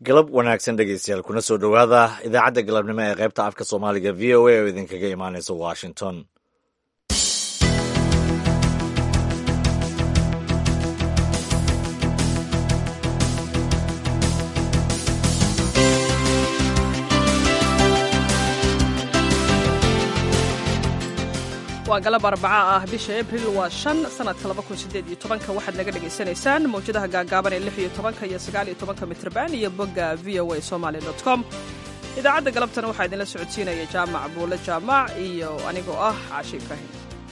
galab wanaagsan dhegeystayaal kuna soo dhowaada idaacadda galabnimo ee qaybta afka soomaaliga v o a oo idinkaga imaanaysa washington waa galab arbaca ah bisha abril waa shan sanadka laba kun sideed iyo tobanka waxaad naga dhagaysanaysaan mawjadaha gaagaaban ee lix iyo tobanka iyo sagaal iyo tobanka mitrban iyo bogga v o a somaly dot com idaacadda galabtana waxaa idinla socodsiinaya jaamac buule jaamac iyo anigoo ah caashi ibraahim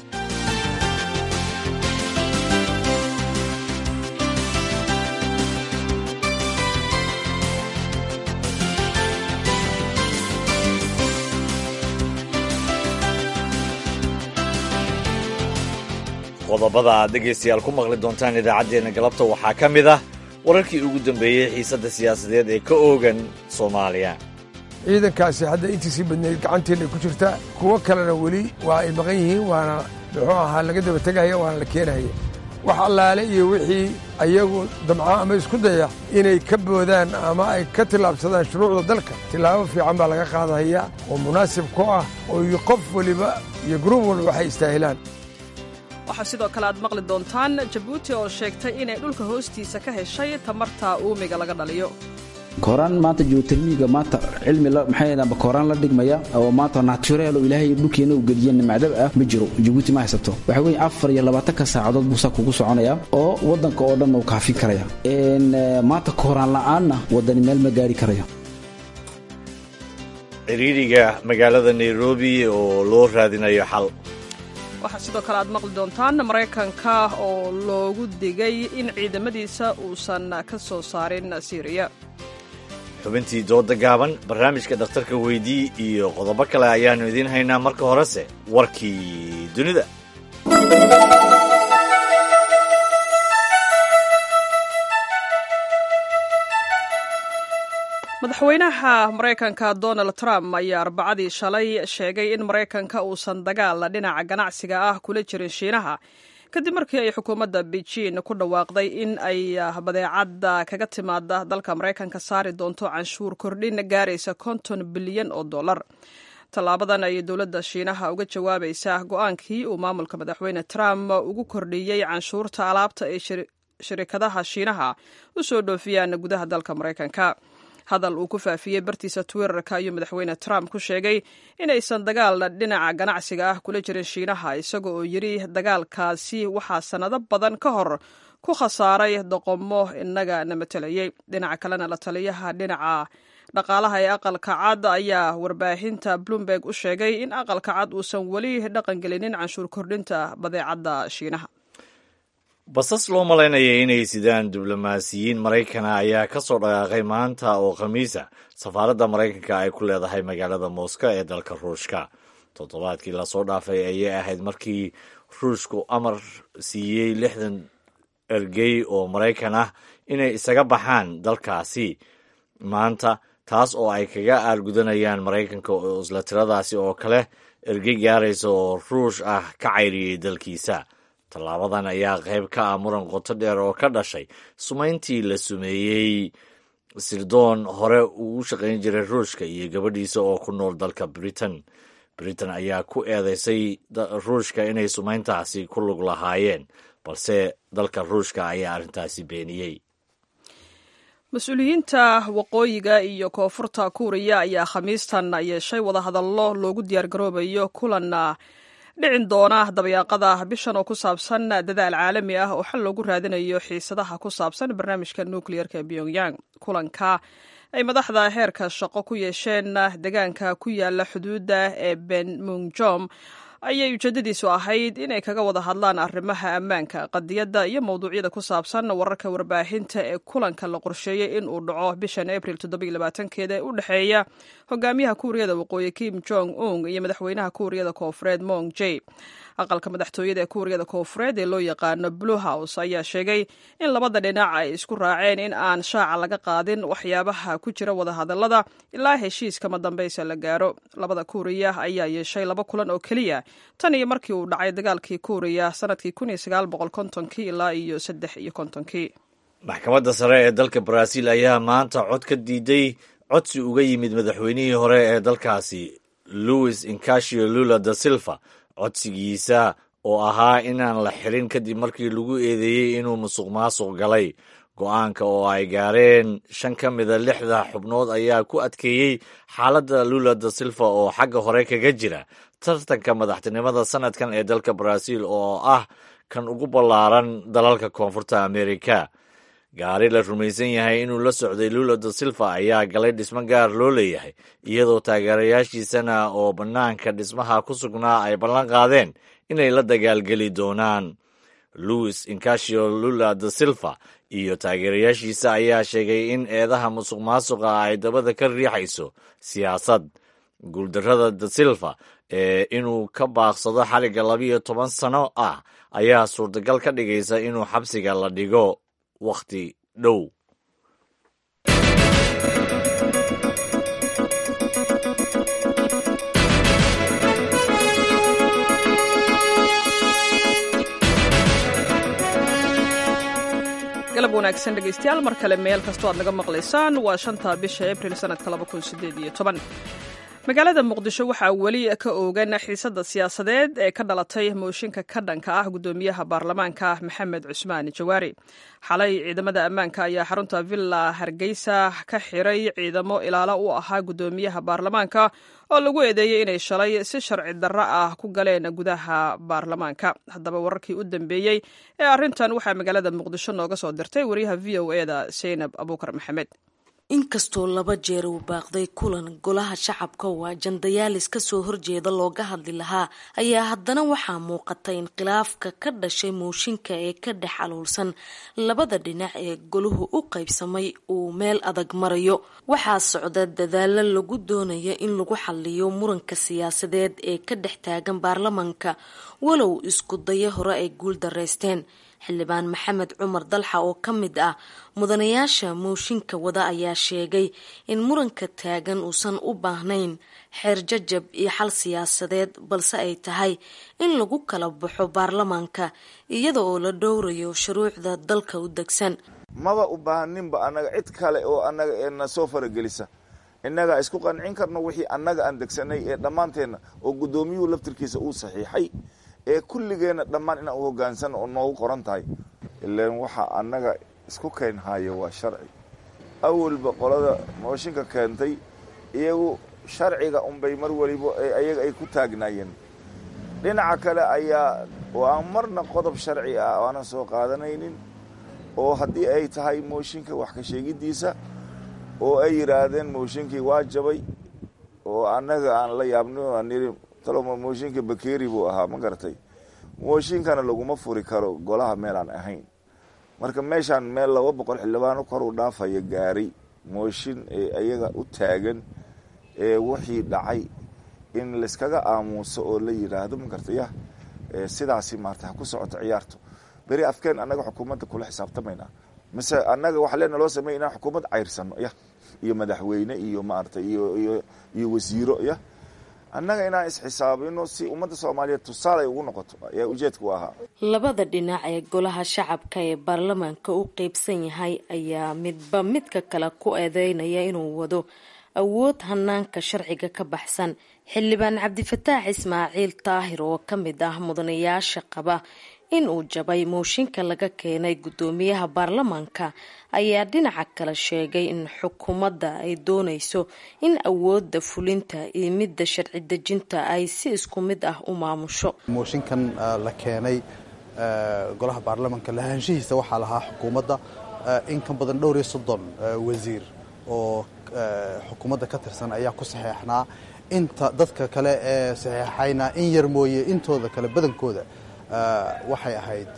qodobada aad dhegaystayaal ku maqli doontaan idaacaddeenna galabta waxaa ka mid ah wararkii ugu dambeeyey xiisadda siyaasadeed ee ka oogan soomaaliya ciidankaasi hadda intiisii badneyd gacanteenna ku jirta kuwo kalena weli waa ay maqan yihiin waana muxuu ahaa laga daba tegaya waana la keenaya wax allaale iyo wixii ayagu damco ama isku daya inay ka boodaan ama ay ka tillaabsadaan shuruucda dalka tillaabo fiican baa laga qaadahaya oo munaasib ku ah oo iyo qof weliba iyo gruub walba waxay istaahilaan waxaa sidoo kale aad maqli doontaan jabuuti oo sheegtay inay dhulka hoostiisa ka heshay tamarta uumiga laga dhaliyo kooraan maanta geotermiga maanta cilmi maxay kooraan la dhigmaya oo maanta natureel oo ilaahay dhulkeena u geliya nimcdab ah ma jiro jabuuti ma haysato waxa weeye afar iyo labaatanka saacadood buu saa kugu soconaya oo waddanka oo dhan uu kaafin karaya maanta kooraan la'aanna waddani meel ma gaari karaya ciriiriga magaalada nairobi oo loo raadinayo xal waxaa sidoo kale aad maqli doontaan maraykanka oo loogu digay in ciidamadiisa uusan ka soo saarin siiriya xubintii dooda gaaban barnaamijka dhakhtarka weydii iyo qodobo kale ayaannu idiin haynaa marka horese warkii dunida madaxweynaha maraykanka donald trump ayaa arbacadii shalay sheegay in maraykanka uusan dagaal dhinaca ganacsiga ah kula jirin shiinaha kadib markii ay xukuumadda beijing ku dhawaaqday in ay badeecadda kaga timaada dalka maraykanka saari doonto canshuur kordhin gaaraysa konton bilyan oo dollar tallaabadan ayay dowladda shiinaha uga jawaabaysaa go-aankii uu maamulka madaxweyne trump ugu kordhiyey canshuurta alaabta ay shirikadaha shiinaha u soo dhoofiyaan gudaha dalka maraykanka hadal uu ku faafiyey bartiisa twitterka ayuu madaxweyne trump ku sheegay inaysan dagaal dhinaca ganacsiga ah kula jirin shiinaha isaga oo yidhi dagaalkaasi waxaa sannado badan ka hor ku khasaaray doqomo inaga na matelayey dhinaca kalena la taliyaha dhinaca dhaqaalaha ee aqalka cad ayaa warbaahinta bloomberg u sheegay in aqalka cad uusan weli dhaqangelinin canshuur kordhinta badeecadda shiinaha basas loo malaynaya inay sidaan diblomaasiyiin maraykana ayaa ka soo dhaqaaqay maanta oo khamiisa safaaradda maraykanka ay ku leedahay magaalada moscow ee dalka ruushka toddobaadkii lasoo dhaafay ayay ahayd markii ruushku amar siiyey lixdan ergey oo maraykan ah inay isaga baxaan dalkaasi maanta taas oo ay kaga aalgudanayaan maraykanka oo isla tiradaasi oo kale ergey gaaraysa oo ruush ah ka cayriyey dalkiisa tallaabadan ayaa qayb ka ah muran qoto dheer oo ka dhashay sumayntii la sumeeyey sirdoon hore uu shaqayn jiray ruushka iyo gabadhiisa oo ku nool dalka britain britain ayaa ku eedeysay ruushka inay sumayntaasi ku lug lahaayeen balse dalka ruushka ayaa arrintaasi beeniyey mas-uuliyiinta waqooyiga iyo koonfurta kuuriya ayaa khamiistan yeeshay wadahadallo loogu diyaargaroobayo kulan dhicin doona dabayaaqada bishan oo ku saabsan dadaal caalami ah oo xal loogu raadinayo xiisadaha ku saabsan barnaamijka nukleyerka ee pyongyang kulanka ay madaxda heerka shaqo ku yeesheen deegaanka ku yaala xuduudda ee benmunjom ayay ujeedadiisu ahayd inay kaga wada hadlaan arrimaha ammaanka qadiyadda iyo mowduucyada ku saabsan wararka warbaahinta ee kulanka la qorsheeyey in uu dhaco bishan abril keeda ee u dhexeeya hogaamiyaha kuuriyada waqooyi kim jong un iyo madaxweynaha kuuriyada koofureed mong j aqalka madaxtooyada ee kuuriyada koofureed ee loo yaqaano blue house ayaa sheegay in labada dhinac ay isku raaceen in aan shaaca laga qaadin waxyaabaha ku jira wadahadalada ilaa heshiis kama dambaysa la gaaro labada kuuriya ayaa yeeshay laba kulan oo keliya tan iyo markii uu dhacay dagaalkii kuuriya sanadkii kii ilaa iyo saddex iyo kontonkii maxkamadda sare ee dalka baraaziil ayaa maanta cod ka diiday codsi uga yimid madaxweynihii hore ee dalkaasi louis incasio lula da silva codsigiisa oo ahaa inaan la xirin kadib markii lagu eedeeyey inuu musuq maasuq galay go-aanka oo ay gaareen shan ka mida lixda xubnood ayaa ku adkeeyey xaaladda lula da silva oo xagga hore kaga jira tartanka madaxtinimada sanadkan ee dalka baraaziil oo ah kan ugu ballaaran dalalka koonfurta amerika gaari la rumaysan yahay inuu la socday lula da silva ayaa galay dhismo gaar loo leeyahay iyadoo taageerayaashiisana oo bannaanka dhismaha ku sugnaa ay ballan qaadeen inay la dagaalgeli doonaan louis incasio lula da silva iyo taageerayaashiisa ayaa sheegay in eedaha musuq maasuqa ay dabada ka riixayso siyaasad guuldarrada da silva ee inuu ka baaqsado xaliga labiyo toban sano ah ayaa suurtagal ka dhigaysa inuu xabsiga la dhigo wakhti dhow galab wanaagsan dhegaystayaal mar kale meel kastoo aad naga maqlaysaan waa shanta bisha abril sanadka magaalada muqdisho waxaa weli ka oogan xiisadda siyaasadeed ee ka dhalatay mooshinka ka dhanka ah gudoomiyaha baarlamaanka maxamed cusmaan jawaari xalay ciidamada ammaanka ayaa xarunta villa hargeysa ka xiray ciidamo ilaalo u ahaa gudoomiyaha baarlamaanka oo lagu eedeeyey inay shalay si sharci darro ah ku galeen gudaha baarlamaanka haddaba wararkii u dambeeyey ee arrintan waxaa magaalada muqdisho nooga soo dirtay wariyaha v o eda seynab abuukar maxamed inkastoo laba jeer uu baaqday kulan golaha shacabka oo ajandayaalis kasoo horjeeda looga hadli lahaa ayaa haddana waxaa muuqata in khilaafka ka dhashay mooshinka ee ka dhex aluulsan labada dhinac ee golahu u qaybsamay uu meel adag marayo waxaa socda dadaalo lagu doonaya in lagu xaliyo muranka siyaasadeed ee ka dhex taagan baarlamanka walow isku dayo hore ay guul dareysteen xildhibaan maxamed cumar dalxa oo ka mid ah mudanayaasha mooshinka wada ayaa sheegay in muranka taagan uusan u baahnayn xeer jajab iyo xal siyaasadeed balse ay tahay in lagu kala baxo baarlamaanka iyada oo la dhowrayo shuruucda dalka u degsan maba u baahaninba annaga cid kale oo annaga ee na soo faragelisa innagaa isku qancin karno wixii annaga aan degsanay ee dhammaanteenna oo guddoomiyuhu laftirkiisa uu saxiixay ee kulligeenna dhammaan inaan u hoggaansan oo noogu qoran tahay ilaan waxa annaga isku keenhaayo waa sharci awalba qolada mooshinka keentay iyagu sharciga unbay mar waliba ayaga ay ku taagnaayeen dhinaca kale ayaa waa marna qodob sharci ah aanan soo qaadanaynin oo haddii ay tahay mooshinka wax ka sheegiddiisa oo ay yidhaahdeen mooshinkii waa jabay oo annaga aan la yaabno aan niri taloma mooshinka bakeri buu ahaa ma garatay mooshinkana laguma furi karo golaha meelaan ahayn marka meeshaan meel laba boqol xildhibaano koruu dhaafaya gaaray mooshin ee ayaga u taagan ee wixii dhacay in layskaga aamuuso oo la yidhaahdo ma garta yah sidaasi maarata ha ku socoto ciyaarto beri afkeen annaga xukuumadda kula xisaabtamaynaa mise annaga waxaa leena loo sameya inaan xukuumad cayrsano yah iyo madaxweyne iyo maarata iyo iyo iyo wasiiro yah annaga inaan isxisaabino si ummadda soomaaliyeed tusaale ay ugu noqoto ayaa ujeedka u ahaa labada dhinac ee golaha shacabka ee baarlamaanka u qeybsan yahay ayaa midba midka kale ku eedeynaya inuu wado awood hanaanka sharciga ka baxsan xildhibaan cabdifataax ismaaciil taahir oo ka mid ah mudanayaasha qaba in uu jabay mooshinka laga keenay guddoomiyaha baarlamaanka ayaa dhinaca kale sheegay in xukuumadda ay doonayso in awoodda fulinta iyo midda sharci dejinta ay si isku mid ah u maamusho mooshinkan la keenay golaha baarlamaanka lahaanshihiisa waxaa lahaa xukuumadda in ka badan dhowr iyo soddon wasiir oo xukuumadda ka tirsan ayaa ku saxeexnaa inta dadka kale ee saxeexayna in yar mooye intooda kale badankooda waxay ahayd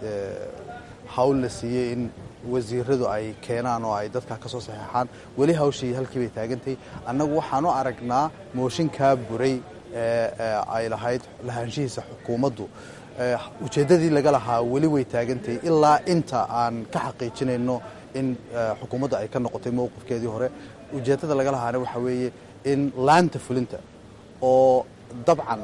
hawl la siiyey in wasiiradu ay keenaan oo ay dadka ka soo saxeexaan weli hawshii halkii bay taagantay annagu waxaan u aragnaa mooshinkaa buray ee ay lahayd lahaanshihiisa xukuumaddu ujeeddadii laga lahaa weli way taagantay ilaa inta aan ka xaqiijinayno in xukuumadda ay ka noqotay mowqifkeedii hore ujeeddada laga lahaana waxaa weeye in laanta fulinta oo dabcan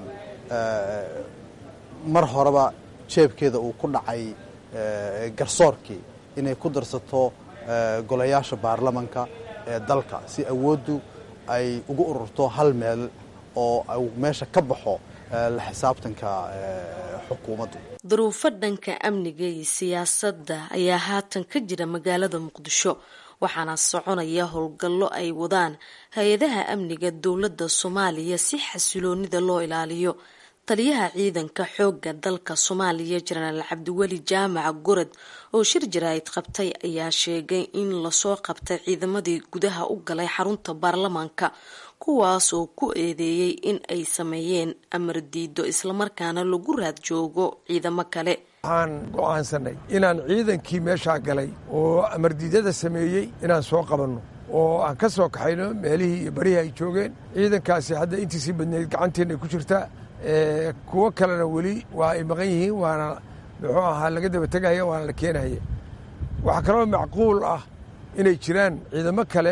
mar horeba jeebkeeda uu ku dhacay garsoorkii inay ku darsato golayaasha baarlamanka ee dalka si awooddu ay ugu ururto hal meel oo meesha ka baxo la xisaabtanka xukuumaddu duruufo dhanka amniga iyo siyaasadda ayaa haatan ka jira magaalada muqdisho waxaana soconaya howlgallo ay wadaan hay-adaha amniga dowladda soomaaliya si xasiloonida loo ilaaliyo taliyaha ciidanka xoogga dalka soomaaliya jenaraal cabdiweli jaamac gorod oo shir jaraa'id qabtay ayaa sheegay in lasoo qabtay ciidamadii gudaha u galay xarunta baarlamaanka kuwaas oo ku eedeeyey in ay sameeyeen amar diido islamarkaana lagu raad joogo ciidamo kale waxaan go'aansanay inaan ciidankii meeshaa galay oo amardiidada sameeyey inaan soo qabanno oo aan ka soo kaxayno meelihii iyo barihii ay joogeen ciidankaasi hadda intiisii badneyd gacanteennaay ku jirtaa kuwo kalena weli waa ay maqan yihiin waana muxuu ahaa laga daba tegaya waana la keenaya waxaa kaloo macquul ah inay jiraan ciidamo kale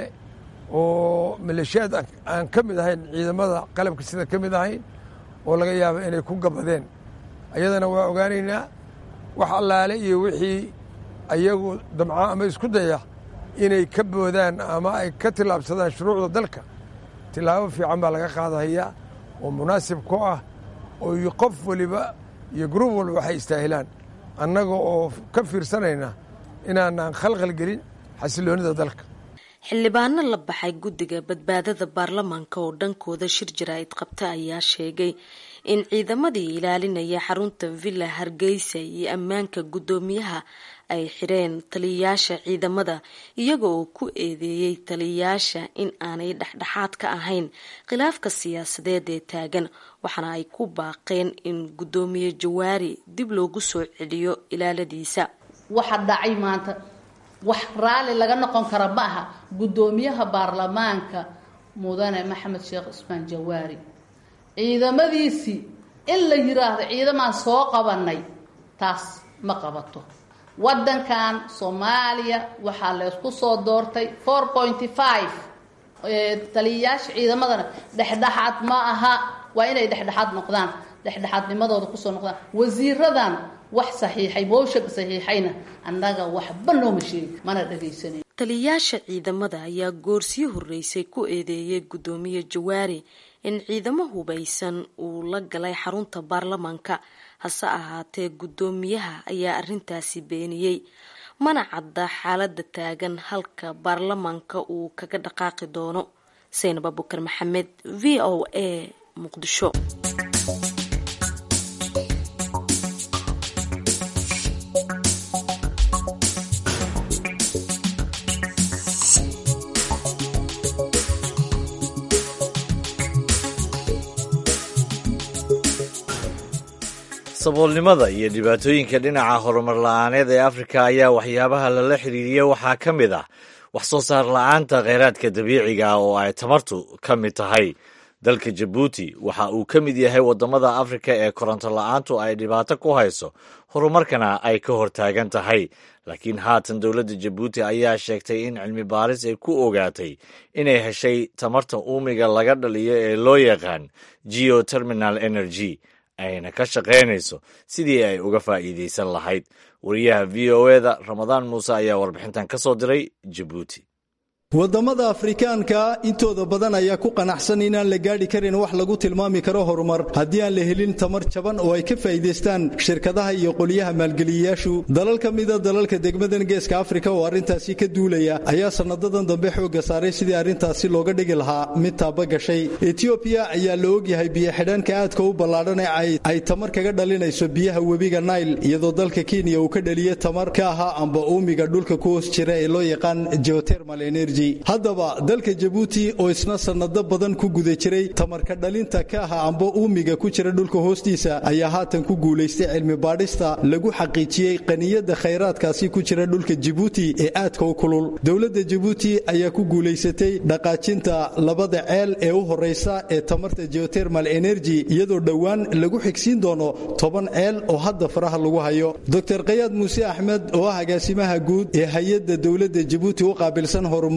oo maleeshiyaad aan ka mid ahayn ciidamada qalabka sida ka mid ahayn oo laga yaabo inay ku gabadeen ayadana waa ogaanaynaa wax allaale iyo wixii ayagu damca ama isku daya inay ka boodaan ama ay ka tillaabsadaan shuruucda dalka tillaabo fiican baa laga qaadahayaa oo munaasib ku ah oo qof waliba iyo gruub walba waxay istaahilaan annaga oo ka fiirsanayna inaanaan khalkhal gelin xasiloonida dalka xildhibaano la baxay guddiga badbaadada baarlamaanka oo dhankooda shir jaraa'id qabta ayaa sheegay in ciidamadii ilaalinaya xarunta villa hargeysa iyo ammaanka guddoomiyaha ay xireen taliyayaasha ciidamada iyaga oo ku eedeeyey taliyayaasha in aanay dhexdhexaad ka ahayn khilaafka siyaasadeed ee taagan waxaana ay ku baaqeen in guddoomiye jawaari dib loogu soo celiyo ilaaladiisa waxa dhacay maanta wax raalli laga noqon kara ma aha guddoomiyaha baarlamaanka mudane maxamed sheekh cusmaan jawaari ciidamadiisii in la yiraahdo ciidamaan soo qabanay taas ma qabato waddankan soomaaliya waxaa laysku soo doortay four pointy five taliyayaasha ciidamadana dhexdhexaad ma aha waa inay dhexdhexaad noqdaan dhexdhexaadnimadooda kusoo noqdaan wasiiradan wax saxiixay mooshaga saxiixayna annaga waxba nooma sheegi mana dhagaysanan taliyayaasha ciidamada ayaa goorsii horreysay ku eedeeyay guddoomiye jawaari in ciidamo hubaysan uu la galay xarunta baarlamaanka hase ahaatee guddoomiyaha ayaa arrintaasi beeniyey mana cadda xaaladda taagan halka baarlamaanka uu kaga dhaqaaqi doono saynab abukar maxamed v o a muqdisho saboolnimada iyo dhibaatooyinka dhinaca horumar la-aaneed ee afrika ayaa waxyaabaha lala xiriiriya waxaa ka mid ah wax soo saar la-aanta kheyraadka dabiiciga ah oo ay tamartu ka mid tahay dalka jabuuti waxa uu ka mid yahay waddamada afrika ee koronto la-aantu ay dhibaato ku hayso horumarkana ay ka hortaagan tahay laakiin haatan dowladda jabuuti ayaa sheegtay in cilmi baaris ay ku ogaatay inay heshay tamarta uumiga laga dhaliyo ee loo yaqaan geoterminal energy ayna ka shaqaynayso sidii ay uga faa'iidaysan lahayd wariyaha v o eda ramadaan muuse ayaa warbixintan ka soo diray jabuuti waddamada afrikaanka intooda badan ayaa ku qanacsan inaan la gaadhi karin wax lagu tilmaami karo horumar haddii aan la helin tamar jaban oo ay ka faa'iidaystaan shirkadaha iyo qoliyaha maalgeliyayaashu dalal ka mida dalalka degmadan geeska afrika oo arrintaasi ka duulaya ayaa sanadadan dambe xoogga saaray sidii arrintaasi looga dhigi lahaa mid taaba gashay etiobiya ayaa la ogyahay biyo-xidhaanka aadka u ballaadhan ee ay tamar kaga dhalinayso biyaha webiga nail iyadoo dalka kenya uu ka dhaliya tamar ka ahaa amba uumiga dhulka ku hoos jira ee loo yaqaan geotermal energy haddaba dalka jabuuti oo isna sannado badan ku guda jiray tamarka dhalinta ka aha amba uumiga ku jira dhulka hoostiisa ayaa haatan ku guulaystay cilmi baadhista lagu xaqiijiyey qaniyada khayraadkaasi ku jira dhulka jabuuti ee aadka u kulul dowladda jabuuti ayaa ku guulaysatay dhaqaajinta labada ceel ee u horaysa ee tamarta geotermal energy iyadoo dhowaan lagu xigsiin doono toban ceel oo hadda faraha lagu hayo dor kayaad muuse axmed oo ah agaasimaha guud ee hay-adda dowladda jabuuti u qaabilsan horumar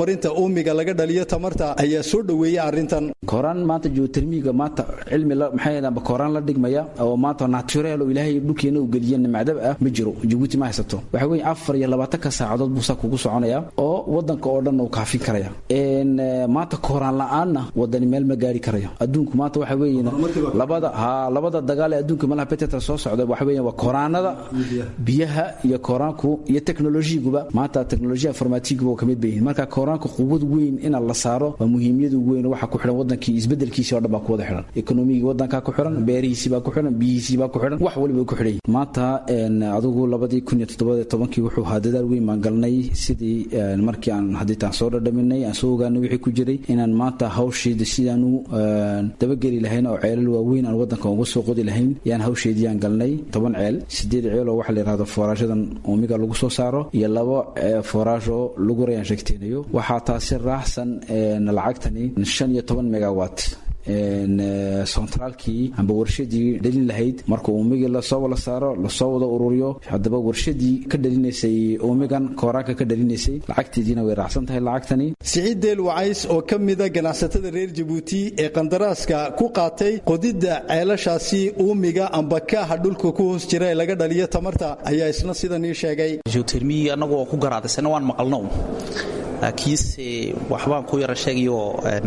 horumarinta uumiga laga dhaliyo tamarta ayaa soo dhoweeyey arrintan kooraan maanta geotermiga maanta cilmi maxaa kooraan la dhigmaya oo maanta naturel oo ilaahay dhulkeena uu geliye nimcdab ah ma jiro jabuuti ma haysato waxa weeye afar iyo labaatanka saacadood buu saa kugu soconaya oo wadanka oo dhan uu kaafin karaya maanta kooraan la-aanna wadani meel ma gaari karayo adduunku maanta waxa weeye labada ha labada dagaal ee adduunka malaha betetra soo socda waxa weeye waa koraanada biyaha iyo koraanku iyo teknolojiguba maanta teknolojiya informatiguba ka mid bayihin marka koraanku quwad weyn ina la saaro waa muhiimiyadu weyn waxa ku xidhan wadankii isbedelkiisii oo dhan baa ku wada xidhan ekonomigii wadankaa ku xidhan beerihiisii baa ku xidhan biyihiisii baa ku xidhan wax waliba ku xidhan maanta adigu labadii kun iyo toddobaad tobankii wuxuu ahaa dadaal weyn baan galnay sidii markii aan hadiitaan soo dhadhaminay aan soo ogaanay wixii ku jiray inaan maanta hawsheeda sidaanu dabageli lahayn oo ceelal waaweyn aan wadanka uga soo qodi lahayn yaan hawsheediyaan galnay toban ceel sideed ceel oo waxa la yidhahdo foorashadan uumiga lagu soo saaro iyo labo fooraash oo lagu rayaan sheegteenayo waxaa taasi raaxsan lacagtani shan iyo toban megawatt centraalkii amba warshadii dhalin lahayd marka uumigii lasoo wala saaro lasoo wada ururiyo haddaba warshadii ka dhalinaysay uumigan kooraanka ka dhalinaysay lacagteediina way raacsan tahay lacagtani siciid deel wacays oo ka mida ganacsatada reer jabuuti ee qandaraaska ku qaatay qodidda ceelashaasi uumiga amba kaaha dhulka ku hoos jira ee laga dhaliyo tamarta ayaa isna sidan ii sheegay geotermi annagoo ku garaadaysana waan maqalno laakiinse waxbaan ku yara sheegayo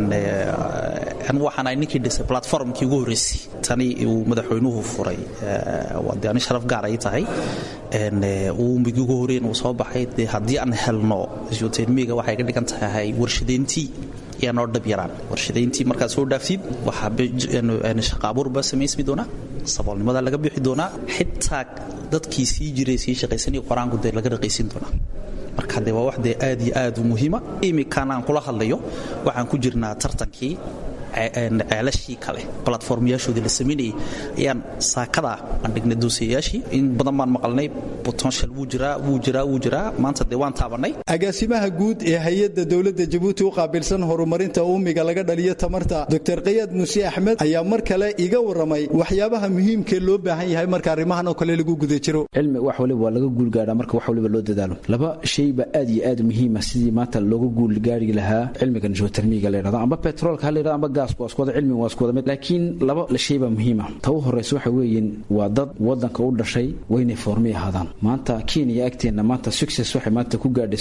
anigu waxaan ahay ninkii dhisay platformkii ugu horreysay tani uu madaxweynuhu furay de ani sharaf gaar ay tahay uumigii ugu horreyn uu soo baxay dee haddii aan helno geotermiga waxay ka dhigan tahay warshadeyntii ayaa noo dhab yaraan warshadayntii markaad soo dhaaftid waxaa shaqa abuur baa samaysmi doonaa saboolnimada laga bixi doonaa xitaa dadkii sii jiray sii shaqaysanaya qoraanku dee laga dhaqaysin doonaa marka de waa wax dee aad iyo aad u muhiima imikan aan kula hadlayo waxaan ku jirnaa tartankii ceelashii kale platformyaashoodii la samaynayay ayaan saakada aan dhignay doosayayaashii in badan baan maqalnay potential wuu jiraa wuu jiraa wuu jiraa maanta dee waan taabanay agaasimaha guud ee hay-adda dowladda jabuuti u qaabilsan horumarinta uumiga laga dhaliyo tamarta doctor kayaad muuse axmed ayaa mar kale iga warramay waxyaabaha muhiimkee loo baahan yahay marka arrimahan oo kale lagu guda jiro cilmi wax waliba waa laga guulgaadhaa marka wax waliba loo dadaalo laba shayba aad iyo aad muhiima sidii maanta looga guulgaari lahaa cilmigan geotermiga la yidhahdo amba petroolka ha la yidhahdo amba gaasku waa isku wada cilmiga waa isku wada mid laakiin laba shayba muhiima ta u horraysa waxa weeyin waa dad wadanka u dhashay waynay foormay ahaadaan maanta kenya agteenna maanta success waxay maanta ku gaadhay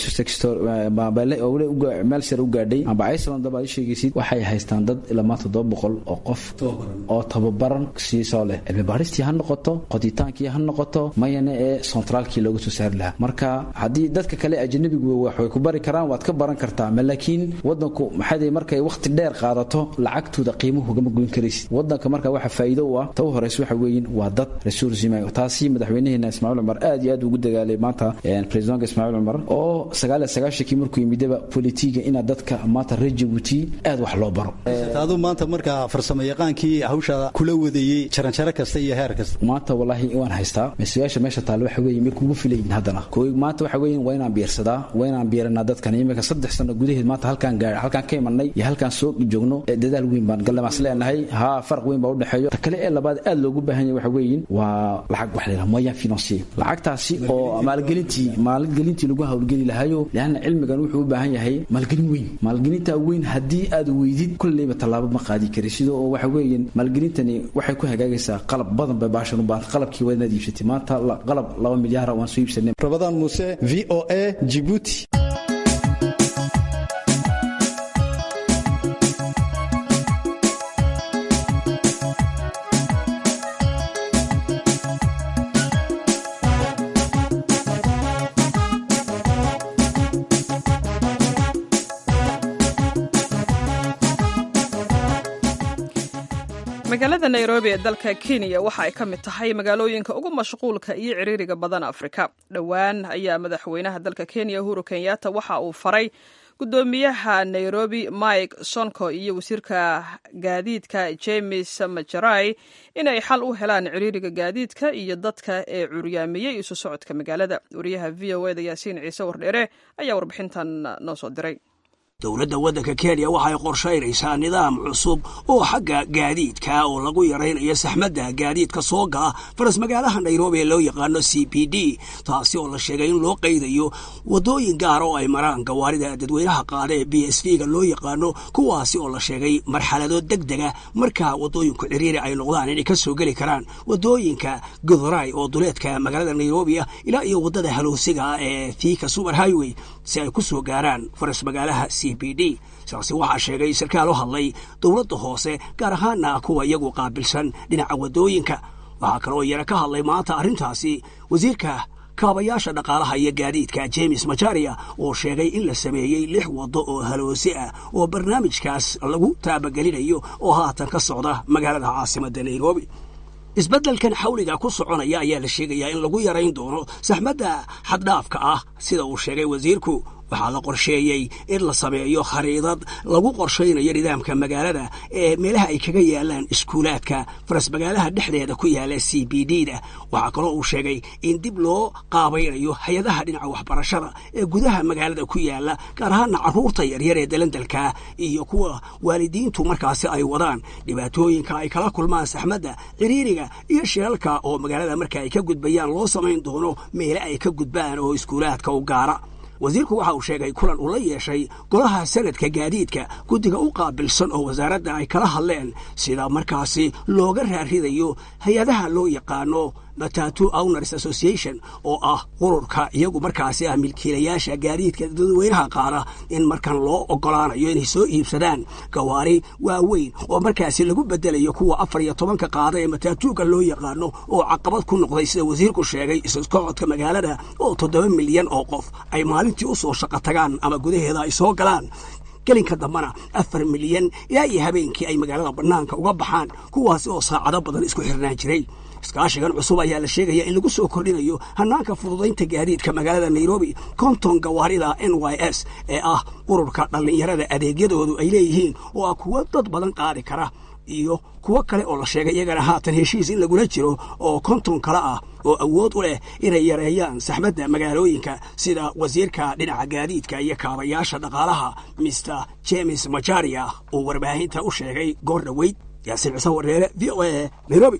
meel sare u gaadhay amba iceland daba aad sheegaysid waxay haystaan dad ilaa maanta todoba boqol oo qof oo tababaran siisoo leh cilmi baaristii ha noqoto qoditaankii ha noqoto mayana ee centraalkii looga soo saari lahaa marka haddii dadka kale ajanabigu waxay ku bari karaan waad ka baran kartaa ma laakiin wadanku maxay markay waqti dheer qaadato lacagtooda qiimuhu gama goyn karaysid wadanka marka waxa faa'iido u ah ta u horeysa waxa weeyin waa dad resursima taasi madaxweynaheena ismaaciil cumar aad iyo aad ugu dagaalay maanta presidentka ismaaciil cumar oo sagaal iyo sagaashankii markuu yimidaba politiga inaa dadka maanta reer jabuuti aad wax loo baro aduu maanta markaa farsamo yaqaankii hawshaada kula wadeeyey jaranjaro kasta iyo heer kasta maanta wallaahi waan haystaa masuyaasha meesha taale waxa weeye may kugu filayin haddana maanta waxa weeyin waa inaan biirsadaa waa inaan biiranaa dadkan imika saddex sano gudaheed maanta halkaan gaar halkaan ka imanay iyo halkaan soo joogno dadaal weyn baan gallamaas leenahay haa farq weyn baa u dhexeeyo ta kale ee labaad aad loogu baahan yahay waxa weeyin waa lacag wax la yidhaha moyen financier lacagtaasi oo maalgelintii maalgelintii lagu hawlgeli lahayo leanna cilmigan wuxuu u baahan yahay maalgelin weyn maalgelintaa weyn haddii aad weydid kolleyba tallaabo ma qaadi kari sida oo waxa weeyin maalgelintani waxay ku hagaagaysaa qalab badan bay baashan u baahan qalabkii waa inaad iibsatay maanta qalab laba milyaara waan soo iibsanay rabadaan muuse v o a jibuuti magaalada nairobi ee dalka kenya waxa ay ka mid tahay magaalooyinka ugu mashquulka iyo ciriiriga badan afrika dhowaan ayaa madaxweynaha dalka kenya uhuru kenyatta waxa uu faray gudoomiyaha nairobi mike sonko iyo wasiirka gaadiidka james majarai inay xal u helaan ciriiriga gaadiidka iyo dadka ee curyaamiyey isu socodka magaalada wariyaha v o eda yaasiin ciise wardheere ayaa warbixintan noo soo diray dowladda waddanka kenya waxay qorshaynaysaa nidaam cusub oo xagga gaadiidka oo lagu yaraynayo saxmadda gaadiidka soo gala faras magaalaha nairobi ee loo yaqaano c p d taasi oo la sheegay in loo qaydayo waddooyin gaar oo ay maraan gawaarida dadweynaha qaada ee b s v ga loo yaqaano kuwaasi oo la sheegay marxalado deg dega markaa waddooyinku ciriiri ay noqdaan inay ka soo geli karaan waddooyinka guduray oo duleedka magaalada nairobi ah ilaa iyo waddada haloosiga ee thika super highway si ay ku soo gaaraan faras magaalaha c p d sidaasi waxaa sheegay sarkaal u hadlay dowladda hoose gaar ahaana kuwa iyagu qaabilsan dhinaca waddooyinka waxaa kaloo yara ka hadlay maanta arrintaasi wasiirka kaabayaasha dhaqaalaha iyo gaadiidka james majaria oo sheegay in la sameeyey lix waddo oo haloosi ah oo barnaamijkaas lagu taabagelinayo oo haatan ka socda magaalada caasimadda nairobi isbeddelkan xawliga ku soconaya ayaa la sheegayaa in lagu yarayn doono saxmadda xaddhaafka ah sida uu sheegay wasiirku waxaa la qorsheeyey in la sameeyo khariidad lagu qorshaynayo nidaamka magaalada ee meelaha ay kaga yaalaan iskuulaadka faras magaalaha dhexdeeda ku yaala c b d da waxaa kaloo uu sheegay in dib loo qaabaynayo hay-adaha dhinaca waxbarashada ee gudaha magaalada ku yaala gaar ahaana carruurta yaryar ee dalandalka iyo kuwa waalidiintu markaasi ay wadaan dhibaatooyinka ay kala kulmaan saxmadda ciriiriga iyo shilalka oo magaalada marka ay ka gudbayaan loo samayn doono meele ay ka gudbaan oo iskuulaadka u gaara wasiirku waxa uu sheegay kulan uu la yeeshay golaha sanadka gaadiidka guddiga u qaabilsan oo wasaaradda ay kala hadleen sida markaasi looga raaridayo hay-adaha loo yaqaano matatu owners association oo ah ururka iyagu markaasi ah milkiilayaasha gaadiidka dadweynaha qaada in markan loo ogolaanayo inay soo iibsadaan gawaari waaweyn oo markaasi lagu bedelayo kuwa afar iyo tobanka qaada ee matatuuga loo yaqaano oo caqabad ku noqday sida wasiirku sheegay isusocodka magaalada oo toddoba milyan oo qof ay maalintii u soo shaqo tagaan ama gudaheeda ay soo galaan gelinka dambana afar milyan ilaa iyo habeenkii ay magaalada bannaanka uga baxaan kuwaasi oo saacado badan isku xirnaan jiray iskaashigan cusub ayaa la sheegaya in lagu soo kordhinayo hanaanka fududaynta gaadiidka magaalada nairobi konton gawaarida n y s ee ah ururka dhallinyarada adeegyadoodu ay leeyihiin oo ah kuwo dad badan qaadi kara iyo kuwo kale oo la sheegay iyagana haatan heshiis in lagula jiro oo konton kale ah oo awood u leh inay yareeyaan saxmadda magaalooyinka sida wasiirka dhinaca gaadiidka iyo kaabayaasha dhaqaalaha mister james majaria uu warbaahinta u sheegay goor dhoweyd yaasiin ciise wareere v o a nairobi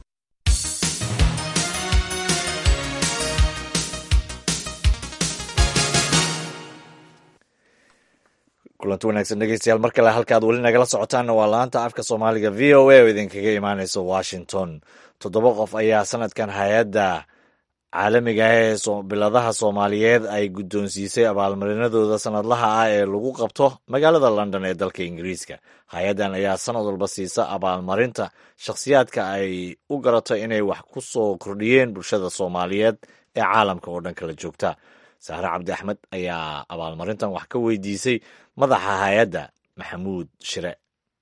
kulanti wanaagsan dhegeystayaal mar kale halkaad weli nagala socotaanna waa laanta afka soomaaliga v o a oo idinkaga imaaneysa washington toddoba qof ayaa sanadkan hay-adda caalamiga ah ee biladaha soomaaliyeed ay guddoonsiisay abaalmarinadooda sanadlaha ah ee lagu qabto magaalada london ee dalka ingiriiska hay-addan ayaa sanad walba siisa abaalmarinta shakhsiyaadka ay u garato inay wax ku soo kordhiyeen bulshada soomaaliyeed ee caalamka oo dhan kala joogta sahre cabdi axmed ayaa abaalmarintan wax ka weydiisay madaxa hay-adda maxamuud shire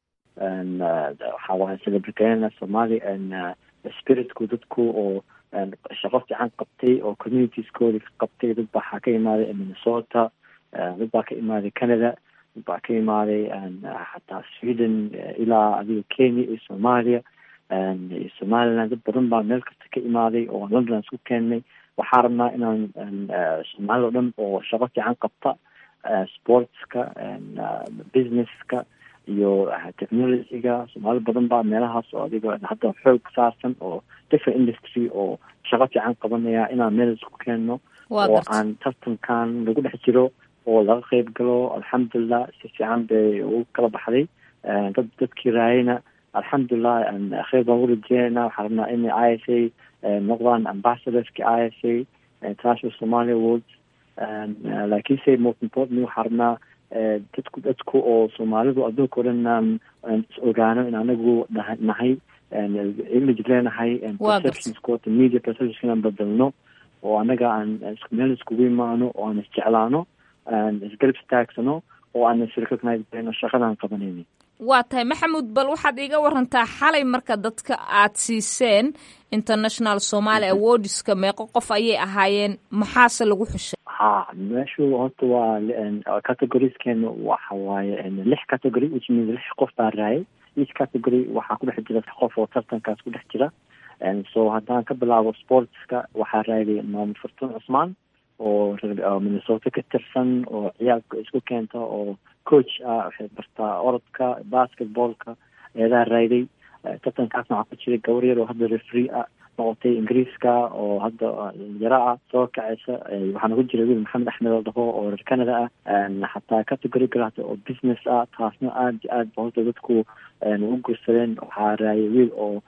waxaa waaye celebriteena soomaali spiritku dadku oo shaqo fiican qabtay oo communitieskoodi ka qabtay dad baa waxaa ka imaaday minnesota dad baa ka imaaday canada dad baa ka imaaday xataa sweden ilaa adiga kenya iyo soomaaliya iyo somaliland dad badan baa meel kasta ka imaaday oo london isku keennay waxaa rabnaa inaan soomaalida o dhan oo shaqo fiican qabta sportska businesska iyo technologyga soomaali badan baa meelahaas oo adiga hadda xoog saarsan oo different industry oo shaqo fiican qabanaya inaan meel isku keenno oo aan tartankan lagu dhex jiro oo laga qeyb galo alxamdulilah si fiican bay ugu kala baxday dad dadkii raayayna alxamdulilah kheyr baan u rajeynayna waxaa rabnaa inay i s a noqdaan ambassadorski i s a international somali awards laakiinse most importantly waxaa rabnaa dadku dadku oo soomaalidu adduunka o dhan aan is ogaano in anagu nahay image leenahay perceptionskota media perceptionska inaan bedelno oo anaga aan meel iskugu imaano oo aan isjeclaano aan isgarab istaagsano oo aan isrecognize garayno shaqadaan qabanayni waa tahay maxamuud bal waxaad iiga warantaa xalay marka dadka aad siiseen international somaali awardska meeqo qof ayay ahaayeen maxaase lagu xushay ha meeshu horta waa categoriskeena waxa waaye lix category which means lix qof baa raayay each category waxaa ku dhex jira qof oo tartankaas ku dhex jira so haddaan ka bilaabo sportska waxaa raayay maamud fartuun cusmaan oo minnesota ka tirsan oo ciyaalka isku keenta oo coach ah waxay bartaa orodka basketballka eedaha rayday tartankaasna waxaa ku jiray gabar yar oo hadda refree ah noqotay ingiriiska oo hadda yaro ah soo kacaysa waxaana ku jira wiil maxamed axmed oo dhaho oo reer canada ah xataa category galata oo business ah taasna aada iyo aad ba horta dadku u guursadeen waxaa raayay wiil oo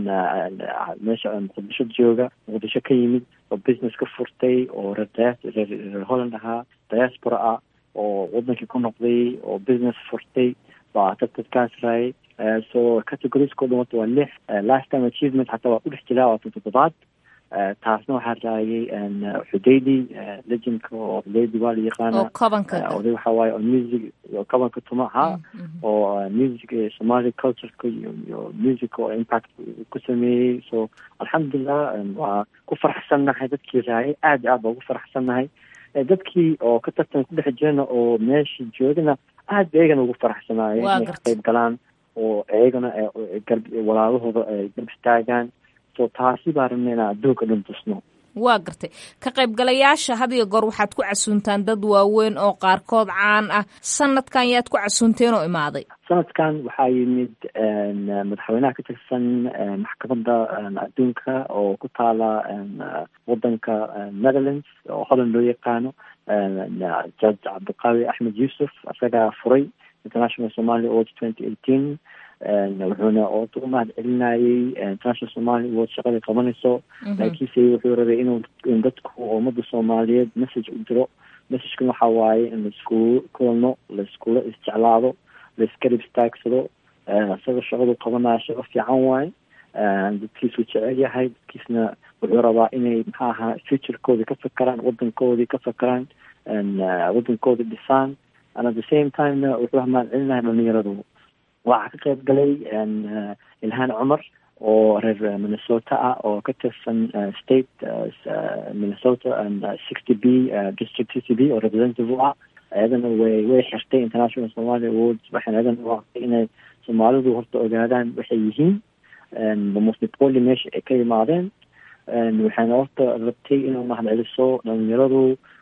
meesha muqdisho jooga muqdisho ka yimid oo business ka furtay oo reer reer holland ahaa diaspora ah oo wadankii ku noqday oo business furtay baa dadkaas raayay so categorieskao dhan wata waa lix lifetime achievement xataa waa ku dhex jiraa waa toddobaad taasna waxaa raayay xudaydi legendka oo xudaydi waa la yaqaana oday waxa waaye oo music kabanka tuma ha oo music somali cultureka iyo music oo impact ku sameeyey so alxamdulilah waa ku faraxsannahay dadkii raayay aad iyo aad baa ugu faraxsannahay dadkii oo ka tartan ku dhex jirana oo meesha joogana aad ba iyagana ugu faraxsanaayeen inay ka qayb galaan oo iyagana walaalahooda ay garb istaagaan so taasi baa rabna inaan adduunka dhan tusno waa gartay ka qaybgalayaasha had iyo goor waxaad ku casuuntaan dad waaweyn oo qaarkood caan ah sanadkan yaad ku casuunteen oo imaaday sanadkan waxaa yimid madaxweynaha ka tirsan maxkamadda adduunka oo ku taala wadanka netherlands oo holland loo yaqaano judge cabdiqaawi axmed yuusuf isagaa furay international somali award twenty eighteen wuxuuna oota u mahad celinayay international somali award shaqadai qabanayso laakiinse wuxuu rabay inuu in dadku ummada soomaaliyeed message u diro messagekana waxa waaye in laiskugu kulano laiskula isjeclaado laiskarib istaagsado isaga shaqadu qabanaya shaqo fiican waaye dadkiisuu jecel yahay dadkiisna wuxuu rabaa inay maxaa ahaa futurekooda ka fakeraan wadankoodii ka fakeraan wadankooda dhisaan and at the same timena wuxuu mahad celinahay dhalinyaradu waxaa ka qayb galay ilhaan cumar oo reer minnesota ah oo ka tirsan state minnesota sixty b district sixty b oo representative u ah ayadana way way xirtay international somali awards waxayna ayadana u aqtay inay soomaalidu horta ogaadaan waxay yihiin mosnipoli meesha ay ka yimaadeen waxayna horta rabtay inuu mahad celiso dhalinyaradu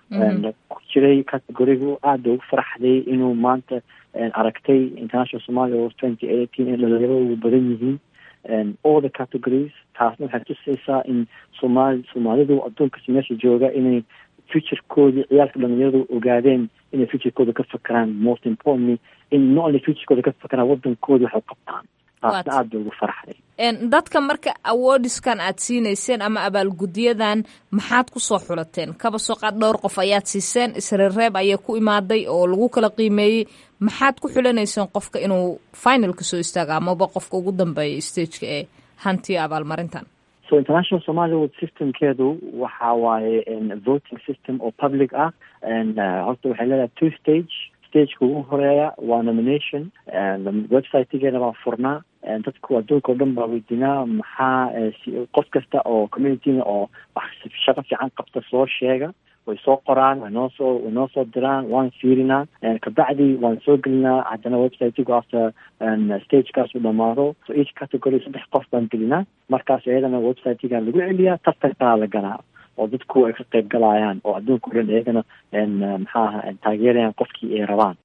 ku jiray categorigu aada ugu faraxday inuu maanta aragtay international somali awards twenty eighteen in dhalinyaradu badan yihiin all the categories taasna waxay tusaysaa in somaali soomaalidu adduunkas meesha jooga inay futurekoodii ciyaalka dhalinyaradu ogaadeen inay futurekooda ka fakeraan most importantly in not only futurekooda ka fakeraan wadankoodi waxay qabtaan taasna aad bay ugu farxday dadka marka awoodiskan aad siinayseen ama abaalgudyadan maxaad kusoo xulateen kaba soo qaad dhowr qof ayaad siiseen isreereeb ayaa ku imaaday oo lagu kala qiimeeyey maxaad ku xulanayseen qofka inuu finalka soo istaago amaba qofka ugu dambeeya stageka ee hantiya abaalmarintan so international somali world systemkeedu waxa waaye voting system oo public ah horta waxay leedahay two stage stageka ugu horeeya waa nomination websitegeena baa furnaa dadku adduunka o dhan baa weydiinaa maxaa qof kasta oo communityna oo wax shaqo fiican qabta soo sheega way soo qoraan way noo soo way noo soo diraan waan fiirinaa kabacdi waan soo gelinaa haddana websitegu after stagekaas u dhamaado so each category saddex qof baan gelinaa markaas iyadana websitega lagu celiyaa tartankaa la galaa oo dadku ay ka qayb galayaan oo adduunka o dhan iyagana maxaa aha taageerayaan qofkii ay rabaan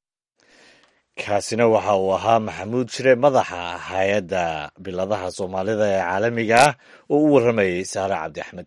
kaasina waxa uu ahaa maxamuud shire madaxa hay-adda biladaha soomaalida ee caalamiga ah oo u warramayay saare cabdi axmed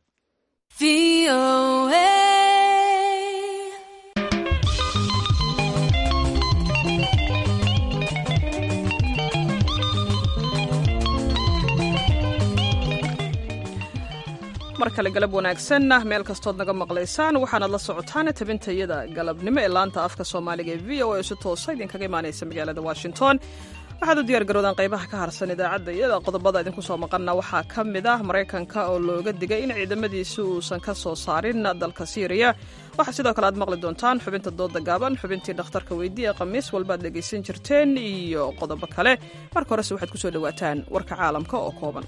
mar kale galab wanaagsan meel kastood naga maqlaysaan waxaanaad la socotaan tabintayada galabnimo ee laanta afka soomaaliga ee v o a si toosa idinkaga imaanaysa magaalada washington waxaad u diyaar garoodaan qaybaha ka harsan idaacadda iyada qodobada idinku soo maqanna waxaa ka mid ah maraykanka oo looga digay in ciidamadiisi uusan ka soo saarin dalka siiriya waxaa sidoo kale aad maqli doontaan xubinta dooda gaaban xubintii dhakhtarka weydii ee khamiis walbaad dhegaysan jirteen iyo qodobo kale marka horese waxaad ku soo dhowaataan warka caalamka oo kooban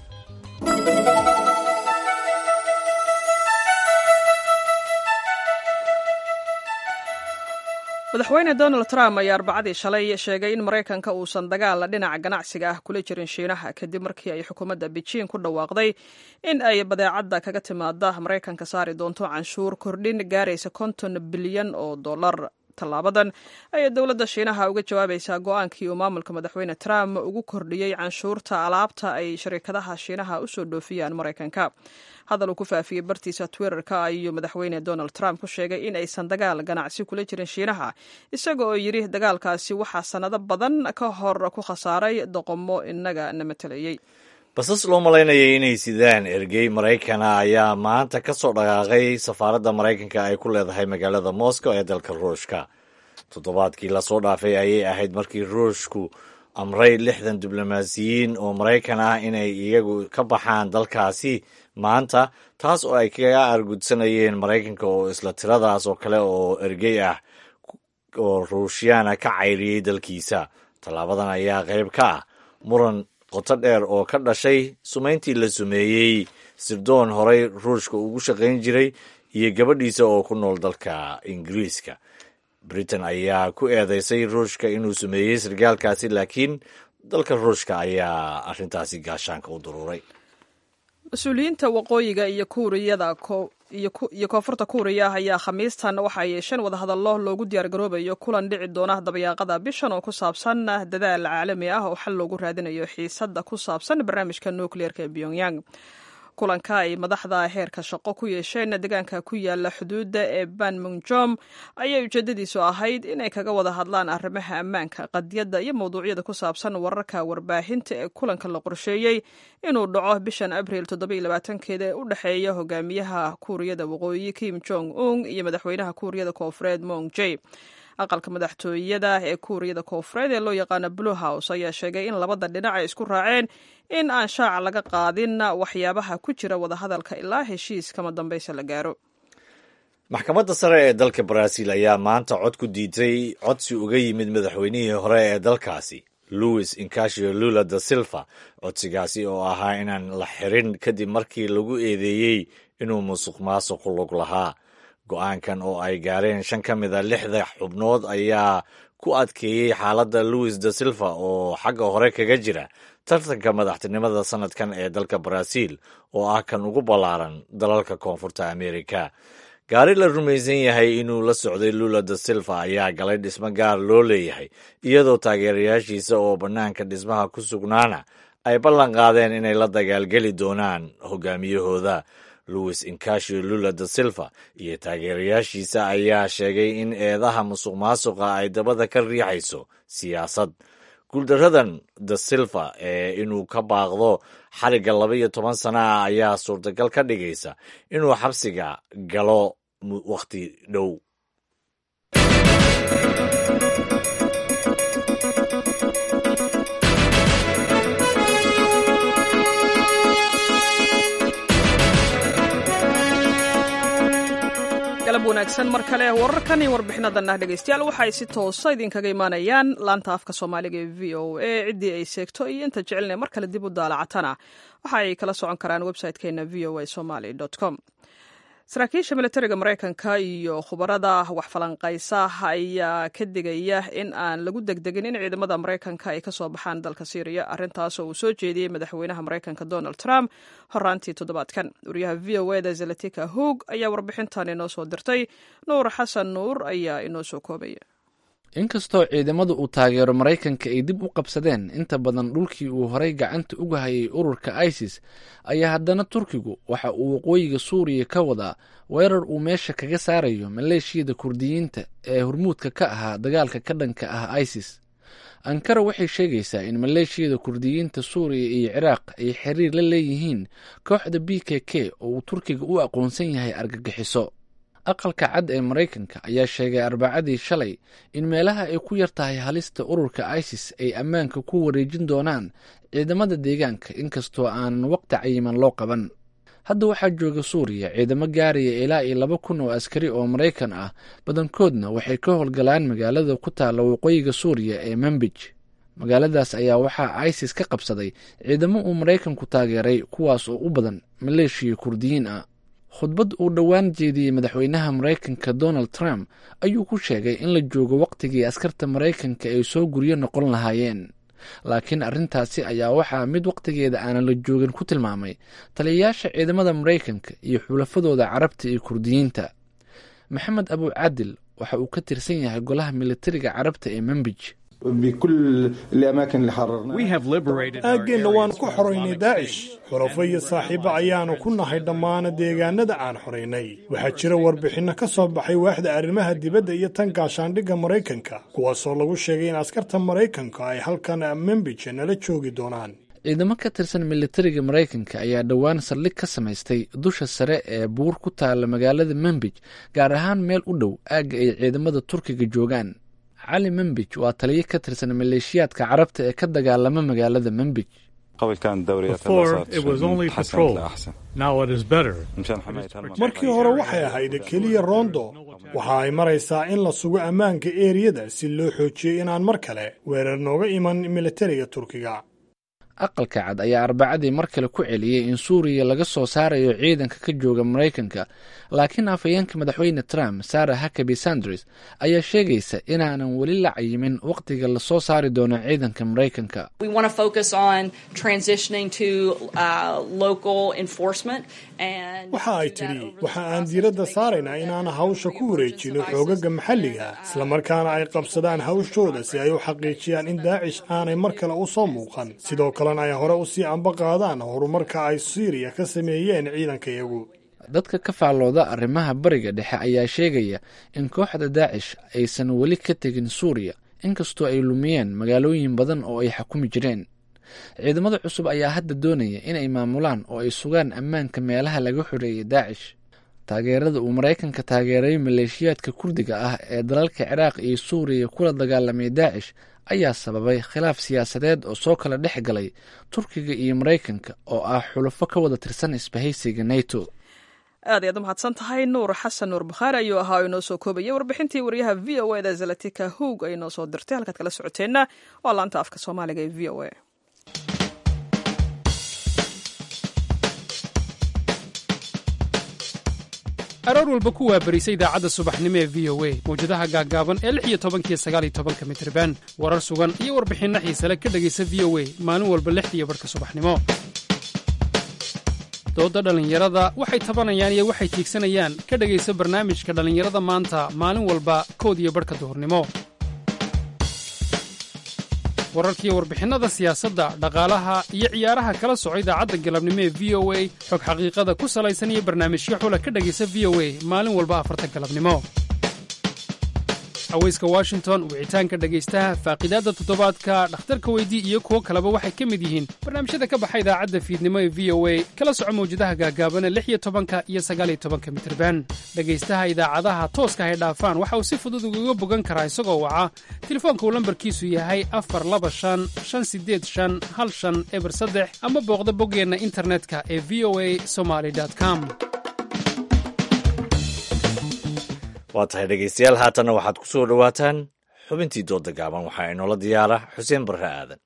madaxweyne donald trump ayaa arbacadii shalay sheegay in maraykanka uusan dagaal dhinaca ganacsiga ah kula jirin shiinaha kadib markii ay xukuumadda beijing ku dhawaaqday in ay badeecadda kaga timaada maraykanka saari doonto canshuur kordhin gaaraysa konton bilyan oo dollar tallaabadan ayay dowladda shiinaha uga jawaabaysaa go-aankii uu maamulka madaxweyne trump ugu kordhiyey canshuurta alaabta ay sharikadaha shiinaha usoo dhoofiyaan maraykanka hadal uu ku faafiyey bartiisa twitterka ayuu madaxweyne donald trump ku sheegay in aysan dagaal ganacsi kula jirin shiinaha isaga oo yidhi dagaalkaasi waxaa sannado badan ka hor ku khasaaray doqomo inaga na matelayey basas loo malaynayay inay sidaan ergey maraykana ayaa maanta ka soo dhaqaaqay safaaradda maraykanka ay ku leedahay magaalada moscow ee dalka ruushka toddobaadkii lasoo dhaafay ayay ahayd markii ruushku amray lixdan diblomaasiyiin oo maraykan ah inay iyagu ka baxaan dalkaasi maanta taas oo ay kaga argudsanayeen maraykanka oo isla tiradaas oo kale oo ergey ah oo ruushyaana ka cayriyey dalkiisa tallaabadan ayaa qayb ka ah muran qoto dheer oo ka dhashay sumayntii la sumeeyey sirdoon horey ruushka ugu shaqayn jiray iyo gabadhiisa oo ku nool dalka ingiriiska britain ayaa ku eedeysay ruushka inuu sumeeyey sargaalkaasi laakiin dalka ruushka ayaa arrintaasi gaashaanka u duruuray mas-uuliyiinta waqooyiga iyo kuuriyada iyo koonfurta kuuriya ayaa khamiistan waxa ay yeesheen wadahadallo loogu diyaargaroobayo kulan dhici doona dabayaaqada bishan oo ku saabsan dadaal caalami ah oo xal loogu raadinayo xiisadda ku saabsan barnaamijka nukliyeerka ee pyongyang kulanka ay madaxda heerka shaqo ku yeesheen deegaanka ku yaala xuduudda ee banmunjom ayay ujeedadiisu ahayd inay kaga wada hadlaan arrimaha ammaanka qadiyadda iyo mawduucyada ku saabsan wararka warbaahinta ee kulanka la qorsheeyey inuu dhaco bishan abriil keeda ee u dhexeeya hogaamiyaha kuuriyada waqooyi kim jong un iyo madaxweynaha kuuriyada koonfureed mong j aqalka madaxtooyada ee kuuriyada koonfureed ee loo yaqaano blue house ayaa sheegay in labada dhinac ay isku raaceen in aan shaaca laga qaadin waxyaabaha ku jira wadahadalka ilaa heshiis kama dambaysa la gaaro maxkamadda sare ee dalka baraaziil ayaa maanta cod ku diiday codsi uga yimid madaxweynihii hore ee dalkaasi louis incasio lula da silva codsigaasi oo ahaa inaan la xirin kadib markii lagu eedeeyey inuu musuq maasuqu lug lahaa go-aankan oo ay gaareen shan ka mid a lixda xubnood ayaa ku adkeeyey xaaladda louis da silva oo xagga hore kaga jira tartanka madaxtinimada sanadkan ee dalka baraaziil oo ah kan ugu ballaaran dalalka koonfurta amerika gaari la rumaysan yahay inuu la socday lula da silva ayaa galay dhismo gaar loo leeyahay iyadoo taageerayaashiisa oo bannaanka dhismaha ku sugnaana ay ballan qaadeen inay la dagaalgeli doonaan hogaamiyahooda louis incasio lula da silva iyo taageerayaashiisa ayaa sheegay in eedaha musuq maasuqa ay dabada ka riixayso siyaasad guuldaradan da silva ee inuu ka baaqdo xarigga laba iyo toban sana ah ayaa suurtagal ka dhigaysa inuu xabsiga galo wakhti dhow galab wanaagsan mar kale wararkan iyo warbixinadanah dhegeystayaal waxa ay si toosa idinkaga imaanayaan laanta afka soomaaliga ee v o a ciddii ay seegto iyo inta jecelina mar kale dib u daalacatana waxa ay kala socon karaan website-keena v o a somaly com saraakiisha militariga maraykanka iyo khubarada wax falanqaysa ayaa ka digaya in aan lagu degdegin in ciidamada maraykanka ay kasoo baxaan dalka syriya arrintaas oo uu soo jeediyey madaxweynaha maraykanka donald trump horaantii toddobaadkan wariyaha v o eda zalatika hoog ayaa warbixintan inoo soo dirtay nuur xasan nuur ayaa inoo soo koobaya inkastoo ciidamada uu taageero maraykanka ay dib u qabsadeen inta badan dhulkii uu horay gacanta uga hayay ururka isis ayaa haddana turkigu waxa uu waqooyiga suuriya ka wadaa weerar uu meesha kaga saarayo maleeshiyada kurdiyiinta ee hormuudka ka ahaa dagaalka ka dhanka ah isis ankara waxay sheegaysaa in maleeshiyada kurdiyiinta suuriya iyo ciraaq ay xiriir la leeyihiin kooxda b k k oo uu turkiga u aqoonsan yahay argagixiso aqalka cad ee maraykanka ayaa sheegay arbacadii shalay in meelaha ay ku yar tahay halista ururka isis ay ammaanka ku wareejin doonaan ciidamada deegaanka inkastoo aanan waqti cayiman loo qaban hadda waxaa jooga suuriya ciidamo gaaraya ilaa iyo laba kun oo askari oo maraykan ah badankoodna waxay ka howlgalaan magaalada ku taalla waqooyiga suuriya ee manbij magaaladaas ayaa waxaa isis ka qabsaday ciidamo uu maraykanku taageeray kuwaas oo u badan maleeshiya kurdiyiin ah khudbad uu dhowaan jeediyey madaxweynaha maraykanka donald trump ayuu ku sheegay in la joogo wakhtigii askarta maraykanka ay soo guryo noqon lahaayeen laakiin arrintaasi ayaa waxaa mid wakhtigeeda aanan la joogin ku tilmaamay taliyayaasha ciidamada maraykanka iyo xulafadooda carabta iyo kurdiyiinta maxamed abu cadil waxa uu ka tirsan yahay golaha militariga carabta ee membij aaggeenna waanu ku xoraynay daacish xulafo iyo saaxiibo ayaanu ku nahay dhammaan deegaanada aan xoraynay waxaa jira warbixinno ka soo baxay waaxda arrimaha dibadda iyo tan gaashaandhigga maraykanka kuwaasoo lagu sheegay in askarta maraykanka ay halkan membij nala joogi doonaan ciidamo ka tirsan militariga maraykanka ayaa dhowaan saldhig ka samaystay dusha sare ee buur ku taala magaalada membij gaar ahaan meel u dhow aagga ay ciidamada turkiga joogaan cali membij waa taliyo ka tirsan maleeshiyaadka carabta ee ka dagaalama magaalada membij markii hore waxay ahayd keliya rondo waxa ay maraysaa in la sugo ammaanka eeriyada si loo xoojiyo inaan mar kale weerar nooga iman militariga turkiga aqalka cad ayaa arbacadii mar kale ku celiyey in suuriya laga soo saarayo ciidanka ka jooga maraykanka laakiin afhayeenka madaxweyne trump sarah hakabi sanders ayaa sheegaysa inaanan weli la cayimin wakhtiga lasoo saari doono ciidanka maraykanka waxa ay tidhi waxa aan diiradda saaraynaa inaan hawsha ku wareejino xoogaga maxalliga islamarkaana ay qabsadaan hawshooda si ay u xaqiijiyaan in daacish aanay mar kale u soo muuqan sidoo kalena ay hore usii amba qaadaan horumarka ay siiriya ka sameeyeen ciidankayagu dadka ka faallooda arrimaha bariga dhexe ayaa sheegaya in kooxda daacish aysan weli ka tegin suuriya inkastoo ay lumiyeen magaalooyin badan oo ay xakumi jireen ciidamada cusub ayaa hadda doonaya inay maamulaan oo ay sugaan ammaanka meelaha laga xoreeyay daacish taageerada uu maraykanka taageeray maleeshiyaadka kurdiga ah ee dalalka ciraaq iyo suuriya kula dagaalamay daacish ayaa sababay khilaaf siyaasadeed oo soo kala dhex galay turkiga iyo maraykanka oo ah xulufo ka wada tirsan isbahaysiga nato aad ayaad u mahadsan tahay nuur xasan nuur bakhaari ayuu ahaa oo inoo soo koobayay warbixintii wariyaha v o eda zalatika hoog ay noo soo dirtay halkaad kala socoteenna waa laanta afka soomaaliga ee v o a aroor walba ku waabarisa idaacadda subaxnimo ee v o a mawjadaha gaaggaaban ee lix iyo tobankiyo sagaaliyo tobanka mitriban warar sugan iyo warbixinno xiisale ka dhegaysa v o a maalin walba lixdiiyo barhka subaxnimo doodda dhallinyarada waxay tabanayaan iyo waxay tiigsanayaan ka dhegaysa barnaamijka dhallinyarada maanta maalin walba kood iyo barhka duhurnimo wararkiiyo warbixinnada siyaasadda dhaqaalaha iyo ciyaaraha kala soco idaacadda galabnimo ee v o a xog xaqiiqada ku salaysan iyo barnaamijyo xula ka dhegaysa v o a maalin walba afarta galabnimo haweyska washington wicitaanka dhegaystaha faaqidaadda toddobaadka dhakhtarka weydii iyo kuwo kaleba waxay ka mid yihiin barnaamijyada ka baxa idaacadda fiidnimo ee v o a kala soco mawjadaha gaagaabana lix iyo tobanka iyo sagaaliyo tobanka mitirban dhegaystaha idaacadaha tooska hay dhaafaan waxa uu si fudud ugaga bogan karaa isagoo waca telefoonka uu lambarkiisu yahay afar laba shan shan sideed shan hal shan eber saddex ama booqda boggeenna internetka ee v o a somaly com waa tahay dhegaystayaal haatanna waxaad ku soo dhowaataan xubintii dooda gaaban waxaa inoola diyaara xuseen barre aadan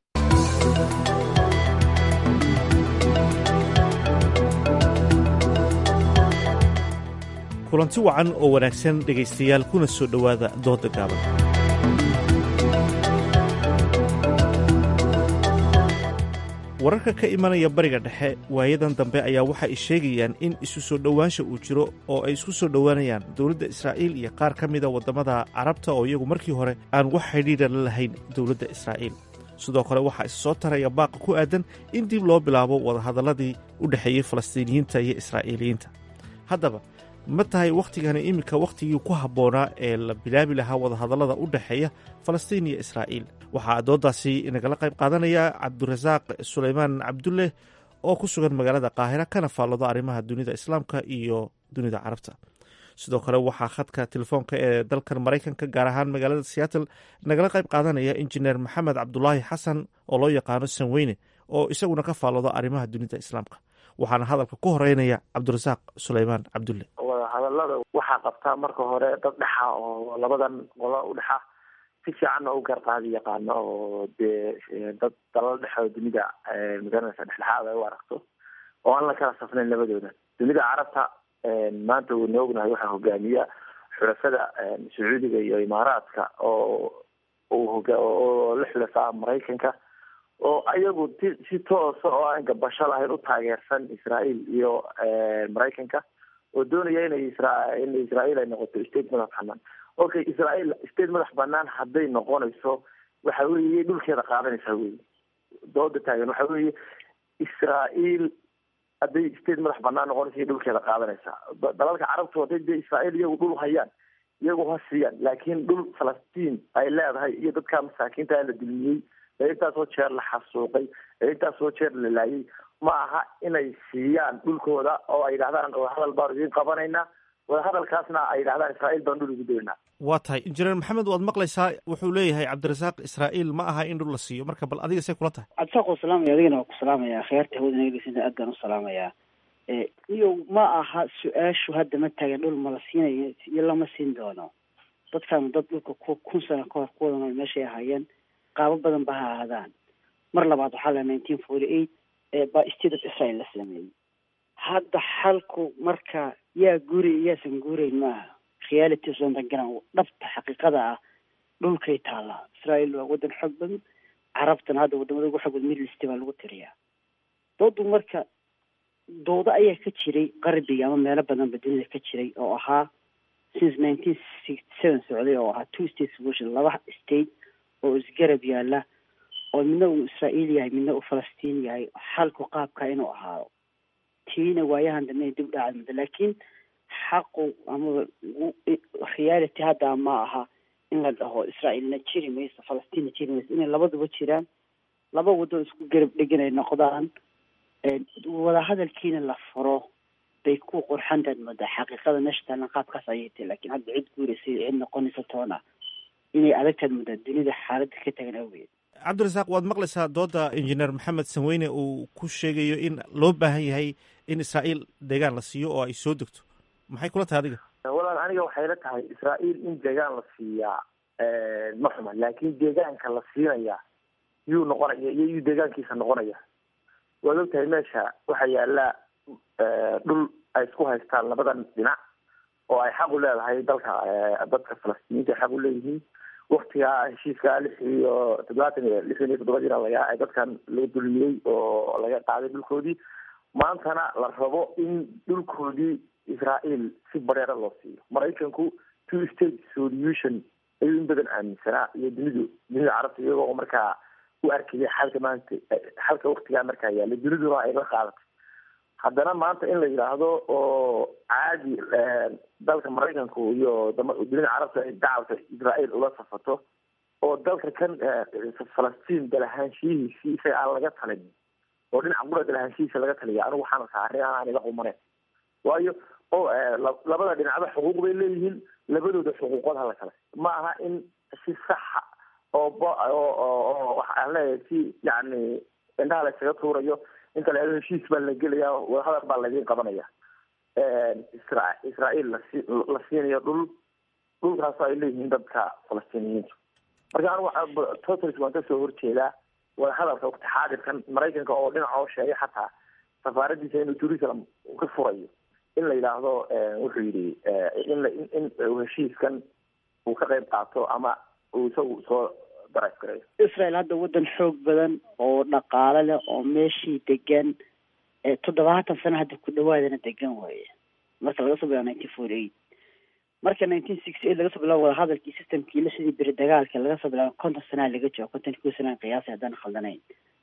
kulanti wacan oo wanaagsan dhegaystayaal kuna soo dhowaada dooda gaaban wararka ka imanaya bariga dhexe waayadan dambe ayaa waxa ay sheegayaan in isu soo dhowaansha uu jiro oo ay isku soo dhowaanayaan dowladda israa'iil iyo qaar ka mida waddamada carabta oo iyagu markii hore aan wax xidhiidha la lahayn dowladda israa'iil sidoo kale waxaa is soo taraya baaqa ku aadan in dib loo bilaabo wadahadalladii u dhexeeyey falastiiniyiinta iyo israa'iiliyiinta haddaba ma tahay wakhtigani iminka wakhtigii ku habboonaa ee la bilaabi lahaa wadahadallada u dhexeeya falastiin iyo israa'iil waxaa dooddaasi inagala qayb qaadanaya cabdirasaaq sulaymaan cabdulle oo ku sugan magaalada qaahira kana faalloodo arrimaha dunida islaamka iyo dunida carabta sidoo kale waxaa khadka telefoonka ee dalkan maraykanka gaar ahaan magaalada seattle nagala qayb qaadanaya injineer maxamed cabdulaahi xasan oo loo yaqaano sanweyne oo isaguna ka faalloodo arrimaha dunida islaamka waxaana hadalka ku horeynaya cabdirasaaq sulaymaan cabdulle wadahadalada waxaa qabtaa marka hore dad dhexa oo labadan qolo u dhexa si fiicanna u garqaadi yaqaano oo dee dad dalal dhexe oo dunida magaranaysa dhexdhexaad ay u aragto oo aan la kala safnayn labadooda dunida carabta maanta wayna ognahay waxaa hogaamiya xulafada sacuudiga iyo imaaraadka oo oo la xulafaa maraykanka oo ayagu si toosa oo aan gabasho lahayn u taageersan israel iyo maraykanka oo doonaya inay isra in israel ay noqoto state madax banaan okay israel state madax banaan hadday noqonayso waxa weeye dhulkeeda qaadanaysaa wey dooda taagan waxa weeye israel hadday state madax banaan noqonaysa dhulkeeda qaadanaysaa dalalka carabtu hadday dee israel iyagu dhul hayaan iyagu ha siiyaan laakiin dhul falastiin ay leedahay iyo dadka masaakiinta la dulmiyey ee intaasoo jeer la xasuuqay ee intaasoo jeer la laayay ma aha inay siiyaan dhulkooda oo ay yidhahdaan wadahadal baanu idiin qabanaynaa wadahadalkaasna ay yidhahdaan israa'iil baan dhul ugu daynaa waa tahay injineer maxamed waad maqlaysaa wuxuu leeyahay cabdirasaaq israa'iil ma aha in dhul la siiyo marka bal adiga say kula tahay cabdisaaq waa salaamaya adigana waa ku salaamaya khiyaarta hawada naga dhegeysanaya aad baan u salaamayaa iyo ma aha su-aashu hadda ma taagan dhul ma la siinayo iyo lama siin doono dadkan dad dhulka ku kun sano kahor ku wada nool meeshay ahaayeen qaabo badan ba ha ahaadaan mar labaad waxaa la nineteen forty eight baa state of israel la sameeyey hadda xalku marka yaa guuri iyaasan guurayn maaha reality sondangaran dhabta xaqiiqada ah dhulkay taallaa israel waa waddan xoog badan carabtana hadda wadamada ugu xoog badan middle east baa lagu tiriyaa doodu marka doodo ayaa ka jiray qarbiga ama meelo badanba dunida ka jiray oo ahaa since nineteen sixty seven socday oo ahaa two state solution laba state oo isgarab yaala oo midna uu israa'iil yahay midna uu falastiin yahay xalku qaabka inuu ahaado tiina waayahan dambe dib dhacad muddo laakiin xaqu ama reality hadda ma aha in la dhaho israa'iilna jiri mayso falastiinna jiri mayso inay labaduba jiraan laba waddo isku garab dhegan ay noqdaan wadahadalkiina la furo bay ku qurxantaad moodaa xaqiiqada meesha taalan qaabkaas ayay tahay laakiin hadda cid guuraysa cid noqonaysa toona inay adagtaad moodaa dunida xaaladda ka tagan awgeed cabdirasaaq waad maqlaysaa dooda injineer maxamed sanweyne uu ku sheegayo in loo baahan yahay in israa'iil deegaan la siiyo oo ay soo degto maxay kula tahay adiga walaal aniga waxay la tahay israa'iil in deegaan la siiyaa ma xuma laakiin deegaanka la siinaya yuu noqonaya iyo yuu deegaankiisa noqonaya waad og tahay meesha waxaa yaala dhul ay isku haystaan labadan dhinac oo ay xaq u leedahay dalka dadka falastiiniinta ay xaq u leeyihiin waktigaa heshiiska lix iyo toddobaatan iyo lixdan iyo toddobadiina laga ay dadkan laga dulmiyey oo laga qaaday dhulkoodii maantana la rabo in dhulkoodii israa'iil si bareera loo siiyo maraykanku two state solution ayuu in badan aaminsanaa iyo dunidu dunida carabta iyagoo markaa u arkaya xalka maanta xalka waktigaa markaa yaallay duniduna ay la qaadatay haddana maanta in la yidhaahdo oo caadi dalka maraykanku iyo dunida carabta ay dacwata israa'iil ula safato oo dalka kan falastiin dalahaanshiyihiisii isaga aan laga talin oo dhinaca qura dalahaanshihiisa laga taliya anigu waxaana saarin aan iga qumaneyn waayo o labada dhinacba xuquuq bay leeyihiin labadooda xuquuqood hala kale ma aha in si saxa oo oo waxaan leeyahay si yani indhaha la isaga tuurayo inta la heshiis baa la gelaya wadahadal baa laydin qabanaya isra israa'iil lasi la siinayo dhul dhulkaasoo ay leeyihiin dadka falastiiniyiintu marka anigu waxaa totals waan kasoo horjeedaa wadahadalka waqti xaadirkan maraykanka oo dhinaca oo sheegay xataa safaaradiisa inuu jerusalem ka furayo in la yidhaahdo wuxuu yidhi in in heshiiskan uu ka qayb qaato ama uu isagu soo darays gareeyo israel hadda waddan xoog badan oo dhaqaale leh oo meeshii degan toddobaatan sano hadda ku dhawaadana degan waaye marka laga soo bilaabo nineteen forty eight marka nineteen sixty eight laga soo bilaabo wadahadalkii systemkii la sidii beri dagaalka laga soo bilaabo konton sanaa laga joogo konton kuwa sanaa qiyaasay haddaan khaldanayn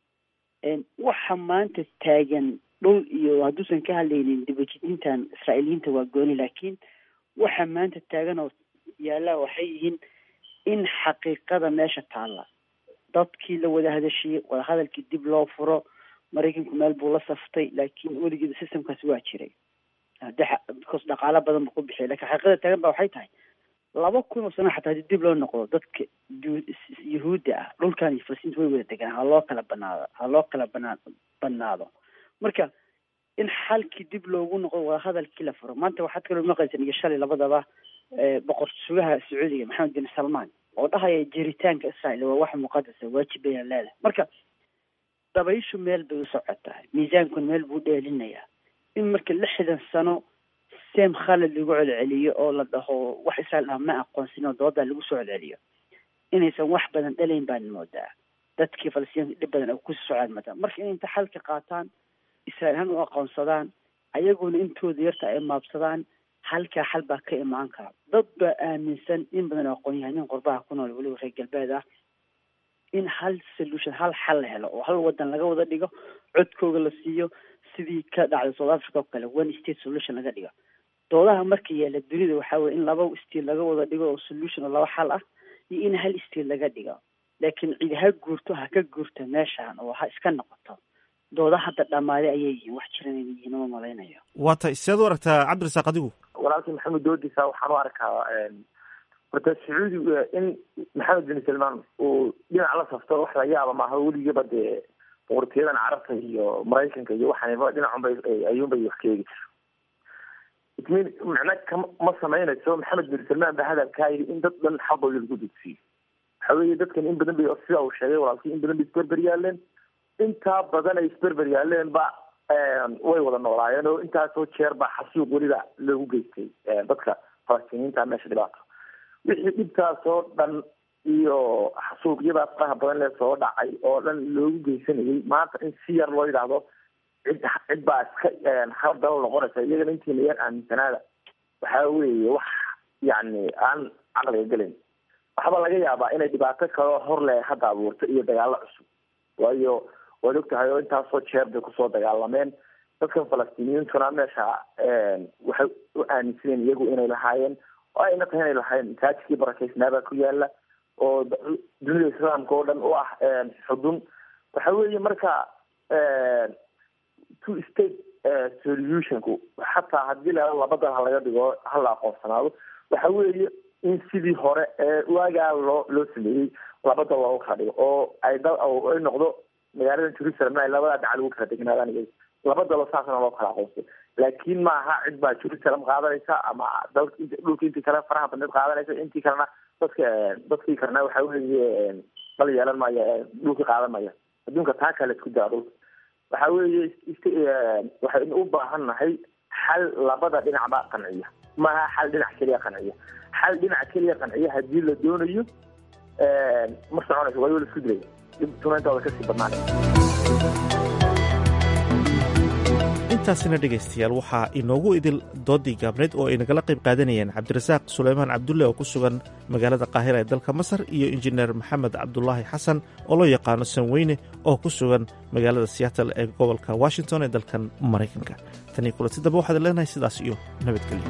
waxa maanta taagan dhul iyo hadduusan ka hadlaynin dibajidintan israa'iiliyiinta waa gooni laakiin waxa maanta taagan oo yaallaa waxay yihiin in xaqiiqada meesha taalla dadkii la wada hadashiyey wadahadalkii dib loo furo maraykanku meel buu la saftay laakiin weligeeda systemkaasi waa jiray because dhaqaalo badan buu ku bixiyay lakin xaqiiqada taagan ba waxay tahay laba kun oo sano xataa haddii dib loo noqdo dadka yuhuudda ah dhulkan iyo falastiinta way wada degaan ha loo kala banaado ha loo kala banaa banaado marka in xalkii dib loogu noqdo wadahadalkii la furo maanta waxaad kaloo maqlaysan iyo shalay labadaba boqor sugaha sacuudiga maxamed bin salmaan oo dhahaya jiritaanka israa'iil waa wax muqadasa waajib bayna leedahay marka dabayshu meel bay u socotaa miisaankuna meel buu dheelinayaa in marka lixdan sano seem khalad lagu celceliyo oo la dhaho wax israel ah ma aqoonsin oo doodaa lagu soo celceliyo inaysan wax badan dhalayn baan moodaa dadkii falastiinka dhib badan ay kusii socdaan moodaa marka inay inta xalka qaataan israel ahaan u aqoonsadaan ayaguna intooda yarta ay maabsadaan halkaa xal baa ka imaan kara dad baa aaminsan in badan oo aqoon-yahanin qurbaha ku nool weliba reer galbeed ah in hal solution hal xal la helo oo hal wadan laga wada dhigo codkooga la siiyo sidii ka dhacday south africa oo kale one state solution laga dhigo doodaha marka yaala dunida waxaa weye in laba state laga wada dhigo oo solution oo laba xal ah iyo in hal state laga dhigo laakiin cidi ha guurto ha ka guurto meeshaan oo ha iska noqoto dooda hadda dhammaaday ayay yihiin wax jiran inay yihiin uma malaynayo waa tay sideed u aragtaa cabdirasaaq adigu walaalkii maxamed doodiisa waxaan u arkaa horta sacuudi in maxamed bin salmaan uu dhinac la safto wax la yaaba maaha weligaba dee boqortooyadan carabta iyo maraykanka iyo waxaanba dhinacunbay ayuunbay wax ka eegi jiro itmin macna kama ma samaynayso maxamed bin salmaan ba hadalkaa yidhi in dad dhan xaqooda lagu dugsiyo waxa weeye dadkan in badan bay sida uu sheegay walaalkii in badan bay isberber yaaleen intaa badan ay isberber yaaleen ba way wada noolaayeen oo intaasoo jeer baa xasuuq weliba loogu geystay dadka falastiiniinta meesha dhibaato wixii dhibtaasoo dhan iyo xasuuqyadaas faraha badan lee soo dhacay oo dhan loogu geysanayay maanta in si yar loo yidhaahdo cid cid baa iska haldalo noqonaysa iyagana intiina yar aaminsanaada waxaa weeye wax yacni aan caqliga gelayn waxba laga yaabaa inay dhibaato kaloo hor leh hadda abuurto iyo dagaalo cusub waayo waad og tahay oo intaasoo jeer bay kusoo dagaalameen dadkan falastiiniyiintuna meesha waxay u aaminsaneen iyagu inay lahaayeen oo ayna tahay inay lahaayeen masaajidkii barakeysnaabaa ku yaala oo dunida islaamka oo dhan u ah xudun waxa weeye marka two state solutionku xataa haddii la labadan ha laga dhigo hala aqoonsanaado waxa weeye in sidii hore ee waagaa loo loo sameeyey labada loogu kala dhigo oo ay da ay noqdo magaalada jerusalem ay labada dhaca lagu kala degnaadaan iyaga labadaba saasna loo kala aqoonsay laakiin maaha cid baa jerusalem qaadanaysa ama dalka int dhulka intii kale faraha badneed qaadanaysa intii kalena dadka dadkii kalena waxa weeye dal yeelan maya dhulka qaadan maya adduunka taa kale isku daa dhulka waxa weeye waxaynu u baahan nahay xal labada dhinacba qanciya maaha xal dhinac keliya qanciya xal dhinac keliya qanciya haddii la doonayo ma soconayso waayo la isku dilaya dhibtumayntooda kasii badnaanay intaasina dhegaystayaal waxaa inoogu idil doodii gaabneyd oo ay nagala qayb qaadanayeen cabdirasaaq suleymaan cabdulle oo ku sugan magaalada qaahira ee dalka masar iyo injineer maxamed cabdulaahi xasan oo loo yaqaano sanweyne oo ku sugan magaalada seattle ee gobolka washington ee dalkan maraykanka tanii kulanti dambe waxaad leenahay sidaas iyo nabadgelyo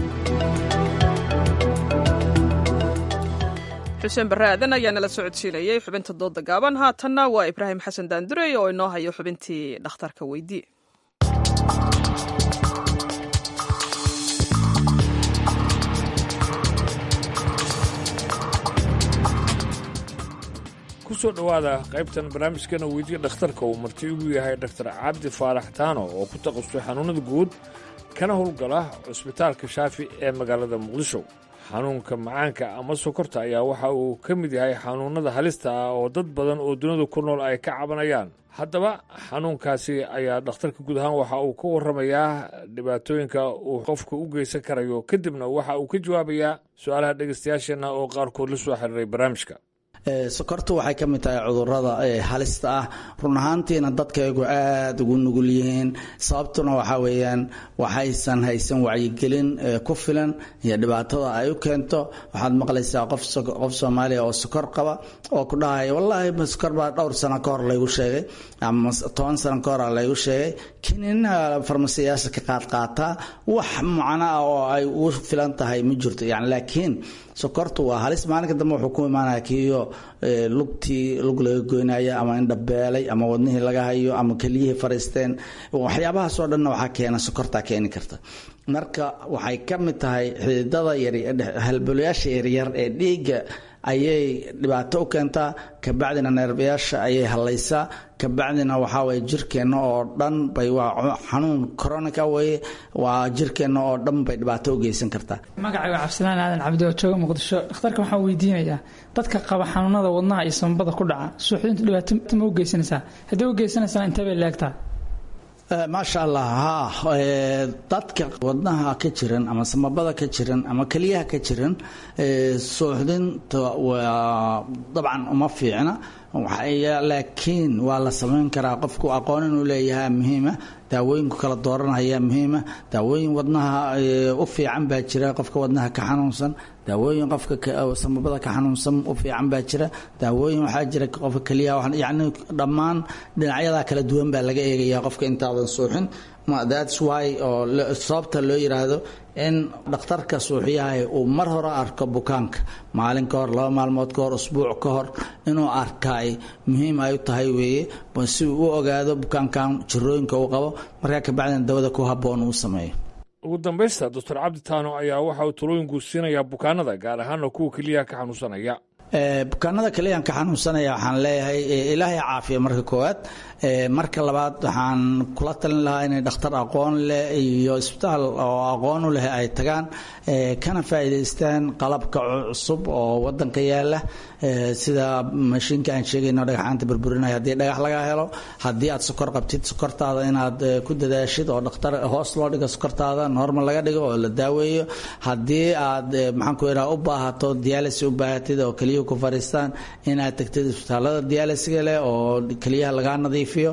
xuseen barre aadan ayaa nala socodsiinayey xubinta dooda gaaban haatanna waa ibraahim xasan daandurey oo inoo hayo xubintii dhakhtarka weydii kusoo dhowaada qaybtan barnaamijkana weydiya dhakhtarka uu marti ugu yahay dhaktar cabdi faarax taano oo ku taqasustay xanuunada guud kana howlgala cusbitaalka shaafi ee magaalada muqdisho xanuunka macaanka ama sokorta ayaa waxa uu ka mid yahay xanuunnada halista ah oo dad badan oo dunida ku nool ay ka cabanayaan haddaba xanuunkaasi ayaa dhakhtarka guud ahaan waxa uu ka warramayaa dhibaatooyinka uu qofka u geysan karayo kadibna waxa uu ka jawaabayaa su-aalaha dhegaystayaasheenna oo qaarkood la soo xiriiray barnaamijka sokortu waxay ka mid tahay cudurada halista ah run ahaantiina dadkaygu aada ugu nugul yihiin sababtuna waxaa weeyaan waxaysan haysan wacyigelin ku filan iyo dhibaatada ay u keento waxaad maqlaysaa qof soomaaliya oo sokor qaba oo ku dhahaya wallaahi sokor baa dhowr sano ka hor laygu sheegay ama toban sano ka hor laygu sheegay kinina farmasiyaasha ka qaadqaataa wax macno ah oo ay ugu filan tahay ma jirto yani laakiin sokortu waa halis maalinka dambe wuxuu ku imaanaya kiiyo lugtii lug laga goynaya ama indhabeelay ama wadnihii laga hayo ama keliyihii fariisteen waxyaabahaasoo dhanna waxaa keena sokortaa keeni karta marka waxay ka mid tahay xididada halbolayaasha yaryar ee dhiigga ayay dhibaato u keentaa kabacdina neerbayaasha ayay hallaysaa kabacdina waxaa waye jirkeenna oo dhan bay waa xanuun coronica weye waa jirkeenna oo dhan bay dhibaato u geysan kartaa magacayga cabdisalaan aadan cabdi oo jooga muqdisho dhakhtarka waxaan weydiinayaa dadka qaba xanuunada wadnaha iyo sambabada ku dhaca suuxdintu dhibaato ma u geysanaysaa haddii u geysanaysana intee bay leegtaa maasha allah ha dadka wadnaha ka jiran ama samabada ka jiran ama keliyaha ka jiran suuxdinta waa dabcan uma fiicna laakiin waa la samayn karaa qofku aqoon inuu leeyahay muhiima daawooyinku kala dooranaya muhiima daawooyin wadnaha u fiican baa jira qofka wadnaha ka xanuunsan daawooyin qofka samabada ka xanuunsan u fiican baa jira daawooyin waxaa jira qofka keliyaha yacni dhammaan dhinacyada kala duwan baa laga eegaya qofka intaadan suuxin that's why oo sababta loo yiraahdo in dhakhtarka suuxyahay uu mar hore arko bukaanka maalin ka hor laba maalmood ka hor usbuuc ka hor inuu arkaay muhiim ay u tahay weeye si uu u ogaado bukaankan jirooyinka uu qabo markaa kabacdina dawada ku habboon uu sameeyo ugu dambaysta doctor cabdi taano ayaa waxa uu talooyinku siinayaa bukaanada gaar ahaana kuwa keliyaha ka xanuunsanaya bukaanada kaliyan ka xanuunsanaya waxaan leeyahay ilaahay caafiya marka koowaad marka labaad waxaan kula talin lahaa inay dhakhtar aqoon leh iyo isbitaal oo aqoon u leh ay tagaan kana faa'iidaystaan qalabka cusub oo wadanka yaala sida mashiinka aan sheegayno dhagaxaanta burburinaya haddii dhagax laga helo haddii aad sokor qabtid sokortaada inaad ku dadaashid oo dhakhtar hoos loo dhigo sokortaada normal laga dhigo oo la daaweeyo haddii aad maxaan ku idhaha u baahato dialysis u baahatid oo keliya ku fariistaan inaad tagtid isbitaalada dialysiga leh oo keliyaha lagaa nadiifiyo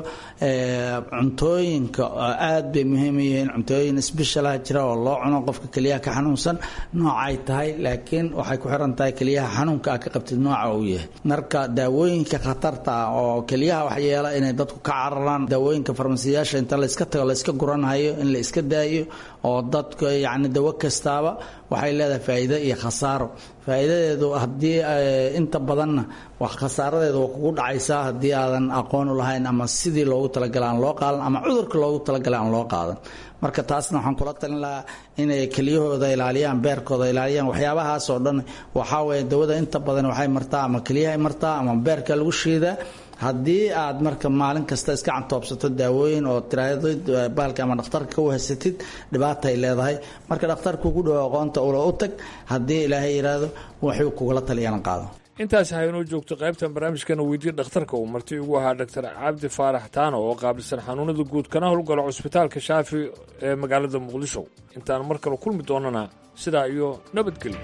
cuntooyinka aad bay muhiim u yihiin cuntooyin sbeshalaha jira oo loo cuno qofka keliyaha ka xanuunsan noocay tahay laakiin waxay ku xiran tahay keliyaha xanuunka aad ka qabtid nooca uu yahay marka daawooyinka khatarta ah oo keliyaha waxyeela inay dadku ka cararaan daawooyinka farmasiyaasha inta layska tago layska guranhayo in la iska daayo oo dadka yacni dawo kastaaba waxay leedahay faa'iido iyo khasaaro faa'iidadeedu haddii inta badanna wax khasaaradeedu waa kugu dhacaysaa haddii aadan aqoon u lahayn ama sidii loogu talagalay aan loo qaadan ama cudurka loogu talagalay aan loo qaadan marka taasna waxaan kula talin lahaa inay keliyahooda ilaaliyaan beerkooda ilaaliyaan waxyaabahaas oo dhan waxaa weeye dawada inta badan waxay martaa ama keliyahay martaa ama beerka lagu shiidaa haddii aad marka maalin kasta iska cantoobsato daawooyin oo tiraahdo baalka ama dhakhtarka ka wahasatid dhibaatay leedahay marka dhakhtarku ugu dhowo aqoonta ula u tag haddii ilaahay yidhaahdo waxuu kugula taliyana qaado intaas haynoo joogto qaybtan barnaamijkana weydiye dhakhtarka uu marti ugu ahaa doctor cabdi faarax taano oo qaabilsan xanuunada guud kana howlgalo cusbitaalka shaafi ee magaalada muqdisho intaan mar kale kulmi doonana sidaa iyo nabadgelyo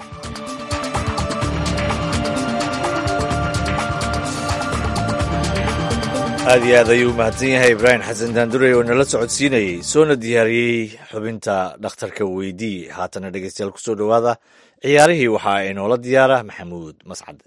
aad iyo aad ayuu u mahadsan yahay ibraahim xasan daandurey oo nala socodsiinayey soona diyaariyey xubinta dhakhtarka weydii haatana dhegeystayaal kusoo dhowaada ciyaarihii waxaa inoola diyaara maxamuud mascade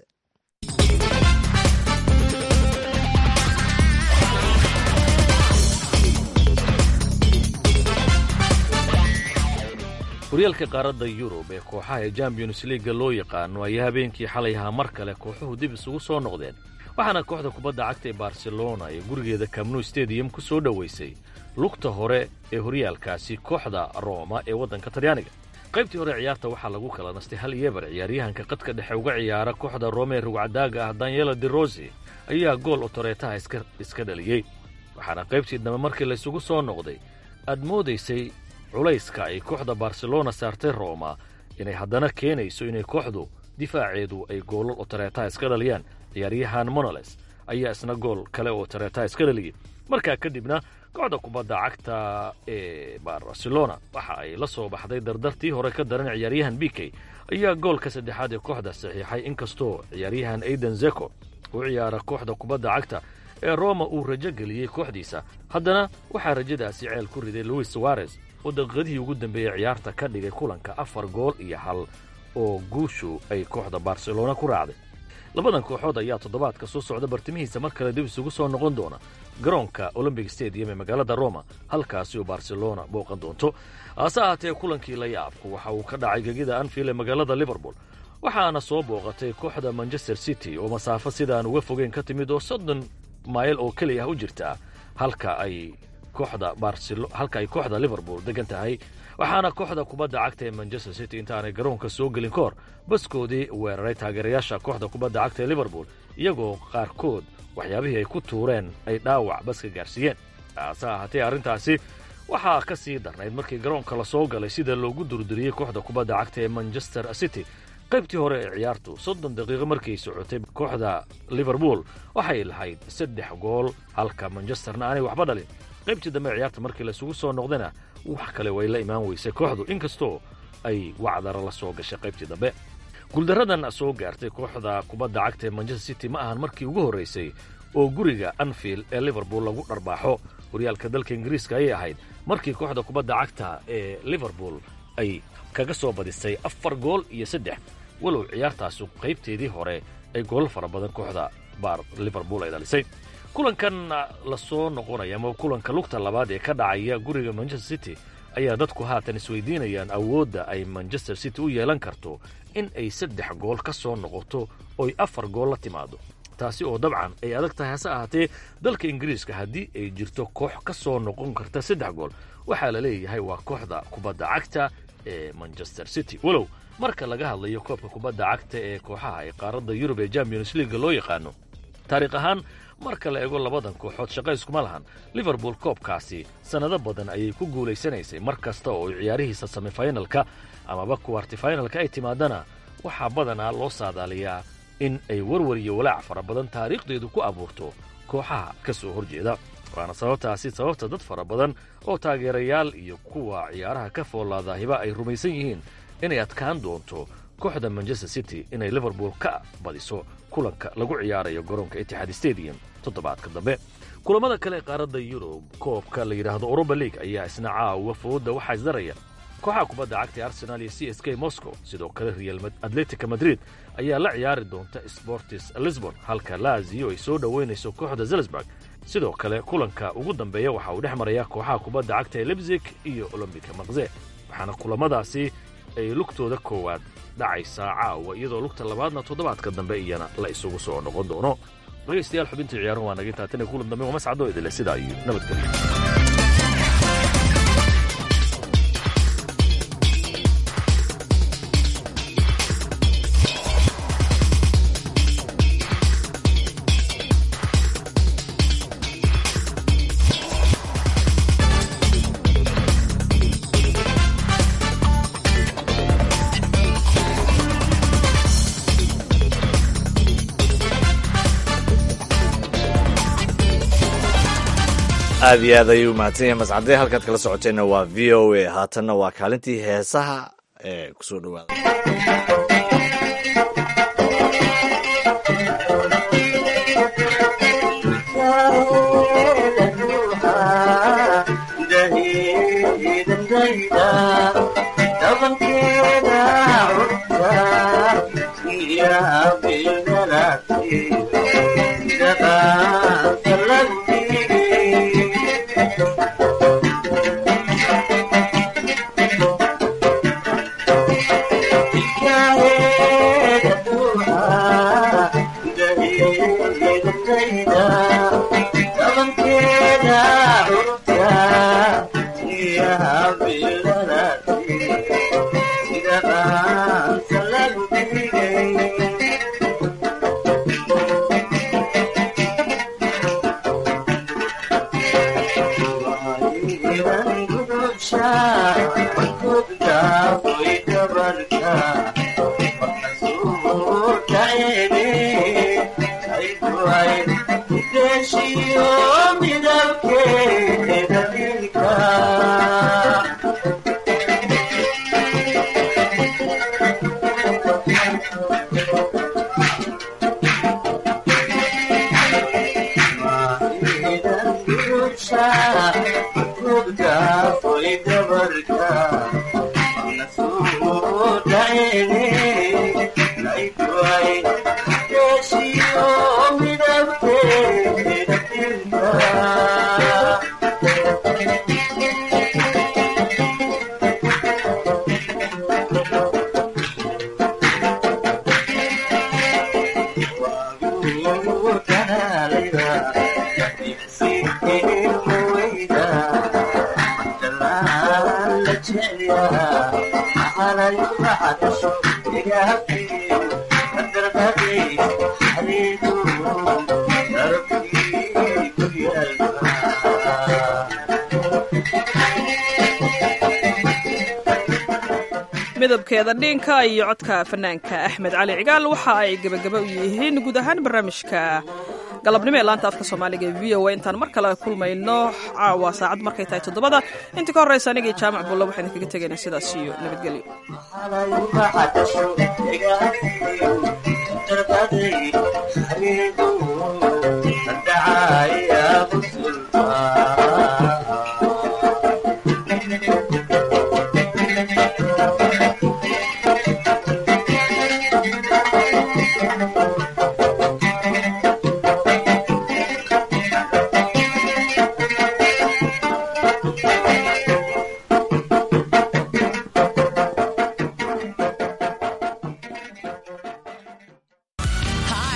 horyaalka qaaradda yurub ee kooxaha ee champions liiga loo yaqaano ayaa habeenkii xalay ahaa mar kale kooxuhu dib isugu soo noqdeen waxaana kooxda kubadda cagta ee barcelona ee gurigeeda camnu stadium ku soo dhowaysay lugta hore ee horyaalkaasi kooxda rooma ee waddanka talyaaniga qaybtii hore ciyaarta waxaa lagu kala nastay hal yebar ciyaaryahanka qadka dhexe uga ciyaara kooxda rooma ee rugcadaaga ah danielo de rosi ayaa gool otoreetaha iska dhaliyey waxaana qaybtii dambe markii laysugu soo noqday aad moodaysay culayska ay kooxda barcelona saartay rooma inay haddana keenayso inay kooxdu difaaceedu ay goolal otoreetaha iska dhaliyaan ciyaaryahan monoles ayaa isna gool kale oo tareetaha iska dhaliyey markaa kadibna kooxda kubadda cagta ee barcelona waxa ay la soo baxday dardartii hore ka daran ciyaaryahan bikey ayaa goolka saddexaad ee kooxda saxiixay inkastoo ciyaaryahan aiden zeko u ciyaara kooxda kubadda cagta ee roma uu rajo geliyey kooxdiisa haddana waxaa rajadaasi ceel ku riday luis suwarez oo daqiiqadihii ugu dambeeyey ciyaarta ka dhigay kulanka afar gool iyo hal oo guushu ay kooxda barcelona ku raacday labadan kooxood ayaa toddobaadka soo socda bartimihiisa mar kale dib isugu soo noqon doona garoonka olombic stadium ee magaalada roma halkaasi oo barcelona booqan doonto hase ahaatee kulankii la yaabku waxa uu ka dhacay gegida anfield ee magaalada liverpool waxaana soo booqatay kooxda manchester city oo masaafo sidaan uga fogeyn ka timid oo soddon mayl oo keliya ah u jirta halka ay kooxda halka ay kooxda liverpool degan tahay waxaana kooxda kubadda cagta ee manchester city intaanay garoonka soo gelin ka hor baskoodii weeraray taageerayaasha kooxda kubadda cagta ee liverpool iyagoo qaarkood waxyaabihii ay ku tuureen ay dhaawac baska gaarsiiyeen hase ahaatee arrintaasi waxaa ka sii darnayd markii garoonka la soo galay sida loogu durduriyey kooxda kubadda cagta ee manchester city qaybtii hore ee ciyaartu soddon daqiiqo markay socotay kooxda liverpool waxay lahayd saddex gool halka manchesterna aanay waxba dhalin qaybtii dambe ciyaarta markii laisugu soo noqdayna wax kale way la imaan weysay kooxdu inkastoo ay wacdara la soo gashay qaybtii dambe guuldaradan soo gaartay kooxda kubadda cagta ee manchester city ma ahan markii ugu horraysay oo guriga anfield ee liverpool lagu dharbaaxo horyaalka dalka ingiriiska ayay ahayd markii kooxda kubadda cagta ee liverpool ay kaga soo badisay afar gool iyo saddex walow ciyaartaasu qaybteedii hore ay goolal fara badan kooxda baar liverpool ay dhalisay kulankan la soo noqonaya ama kulanka lugta labaad ee ka dhacaya guriga manchester city ayaa dadku haatan isweydiinayaan awoodda ay manchester city u yeelan karto in ay saddex gool ka soo noqoto oy afar gool la timaado taasi oo dabcan ay adag tahay hase ahaatee dalka ingiriiska haddii ay jirto koox ka soo noqon karta saddex gool waxaa la leeyahay waa kooxda kubadda cagta ee manchester city walow marka laga hadlayo koobka kubadda cagta ee kooxaha ee qaaradda yurub ee champions leaga loo yaqaano taariikh ahaan marka la eego labadan kooxood shaqa iskuma lahan liverpool koobkaasi sannado badan ayay ku guulaysanaysay mar kasta oo ciyaarihiisa semifinalka amaba kuwartifinalka ay timaadana waxaa badanaa loo saadaaliyaa in ay warwar iyo walaac fara badan taariikhdeedu ku abuurto kooxaha ka soo horjeeda waana sababtaasi sababta dad fara badan oo taageerayaal iyo kuwa ciyaaraha ka foolaadaahiba ay rumaysan yihiin inay adkaan doonto kooxda manchester city inay liverpool ka badiso kulanka lagu ciyaarayo garoonka itixaad stadium toddobaadka dambe kulamada kale ee qaaradda yurub koobka la yidhaahdo europa league ayaa isna caawa fooda waxaa isdaraya kooxaha kubadda cagta ee arsenal iyo c s k moscow sidoo kale real atletica madrid ayaa la ciyaari doonta sportis lisbon halka laziyo ay soo dhoweynayso kooxda zelsburg sidoo kale kulanka ugu dambeeya waxa uu dhex maraya kooxaha kubadda cagta ee lebzig iyo olombika makze waxaana kulamadaasi ay lugtooda koowaad dhacaysaa caawa iyadoo lugta labaadna toddobaadka dambe iyana la isugu soo noqon doono dhegaystayaal xubintii ciyaaruhu waa naga intaa tan iyo kulan dambe waa mascado idile sidaa iyo nabadgelyo aad iyo aad ayuu mahadsan yahay mascade halkaad kala socoteenna waa v o a haatanna waa kaalintii heesaha ee kusoo dhowaada Yeah. midabkeeda dhiinka iyo codka fanaanka axmed cali cigaal waxa ay gebagaba u yihiin guud ahaan barnaamijka galabnimo ee laanta afka soomaaliga ee v o a intaan mar kale kulmayno caawa saacad markay tahay toddobada intii ka horreysa anigii jaamac bulla waxaan kaga tegaynaa sidaas iyo nabadgelyo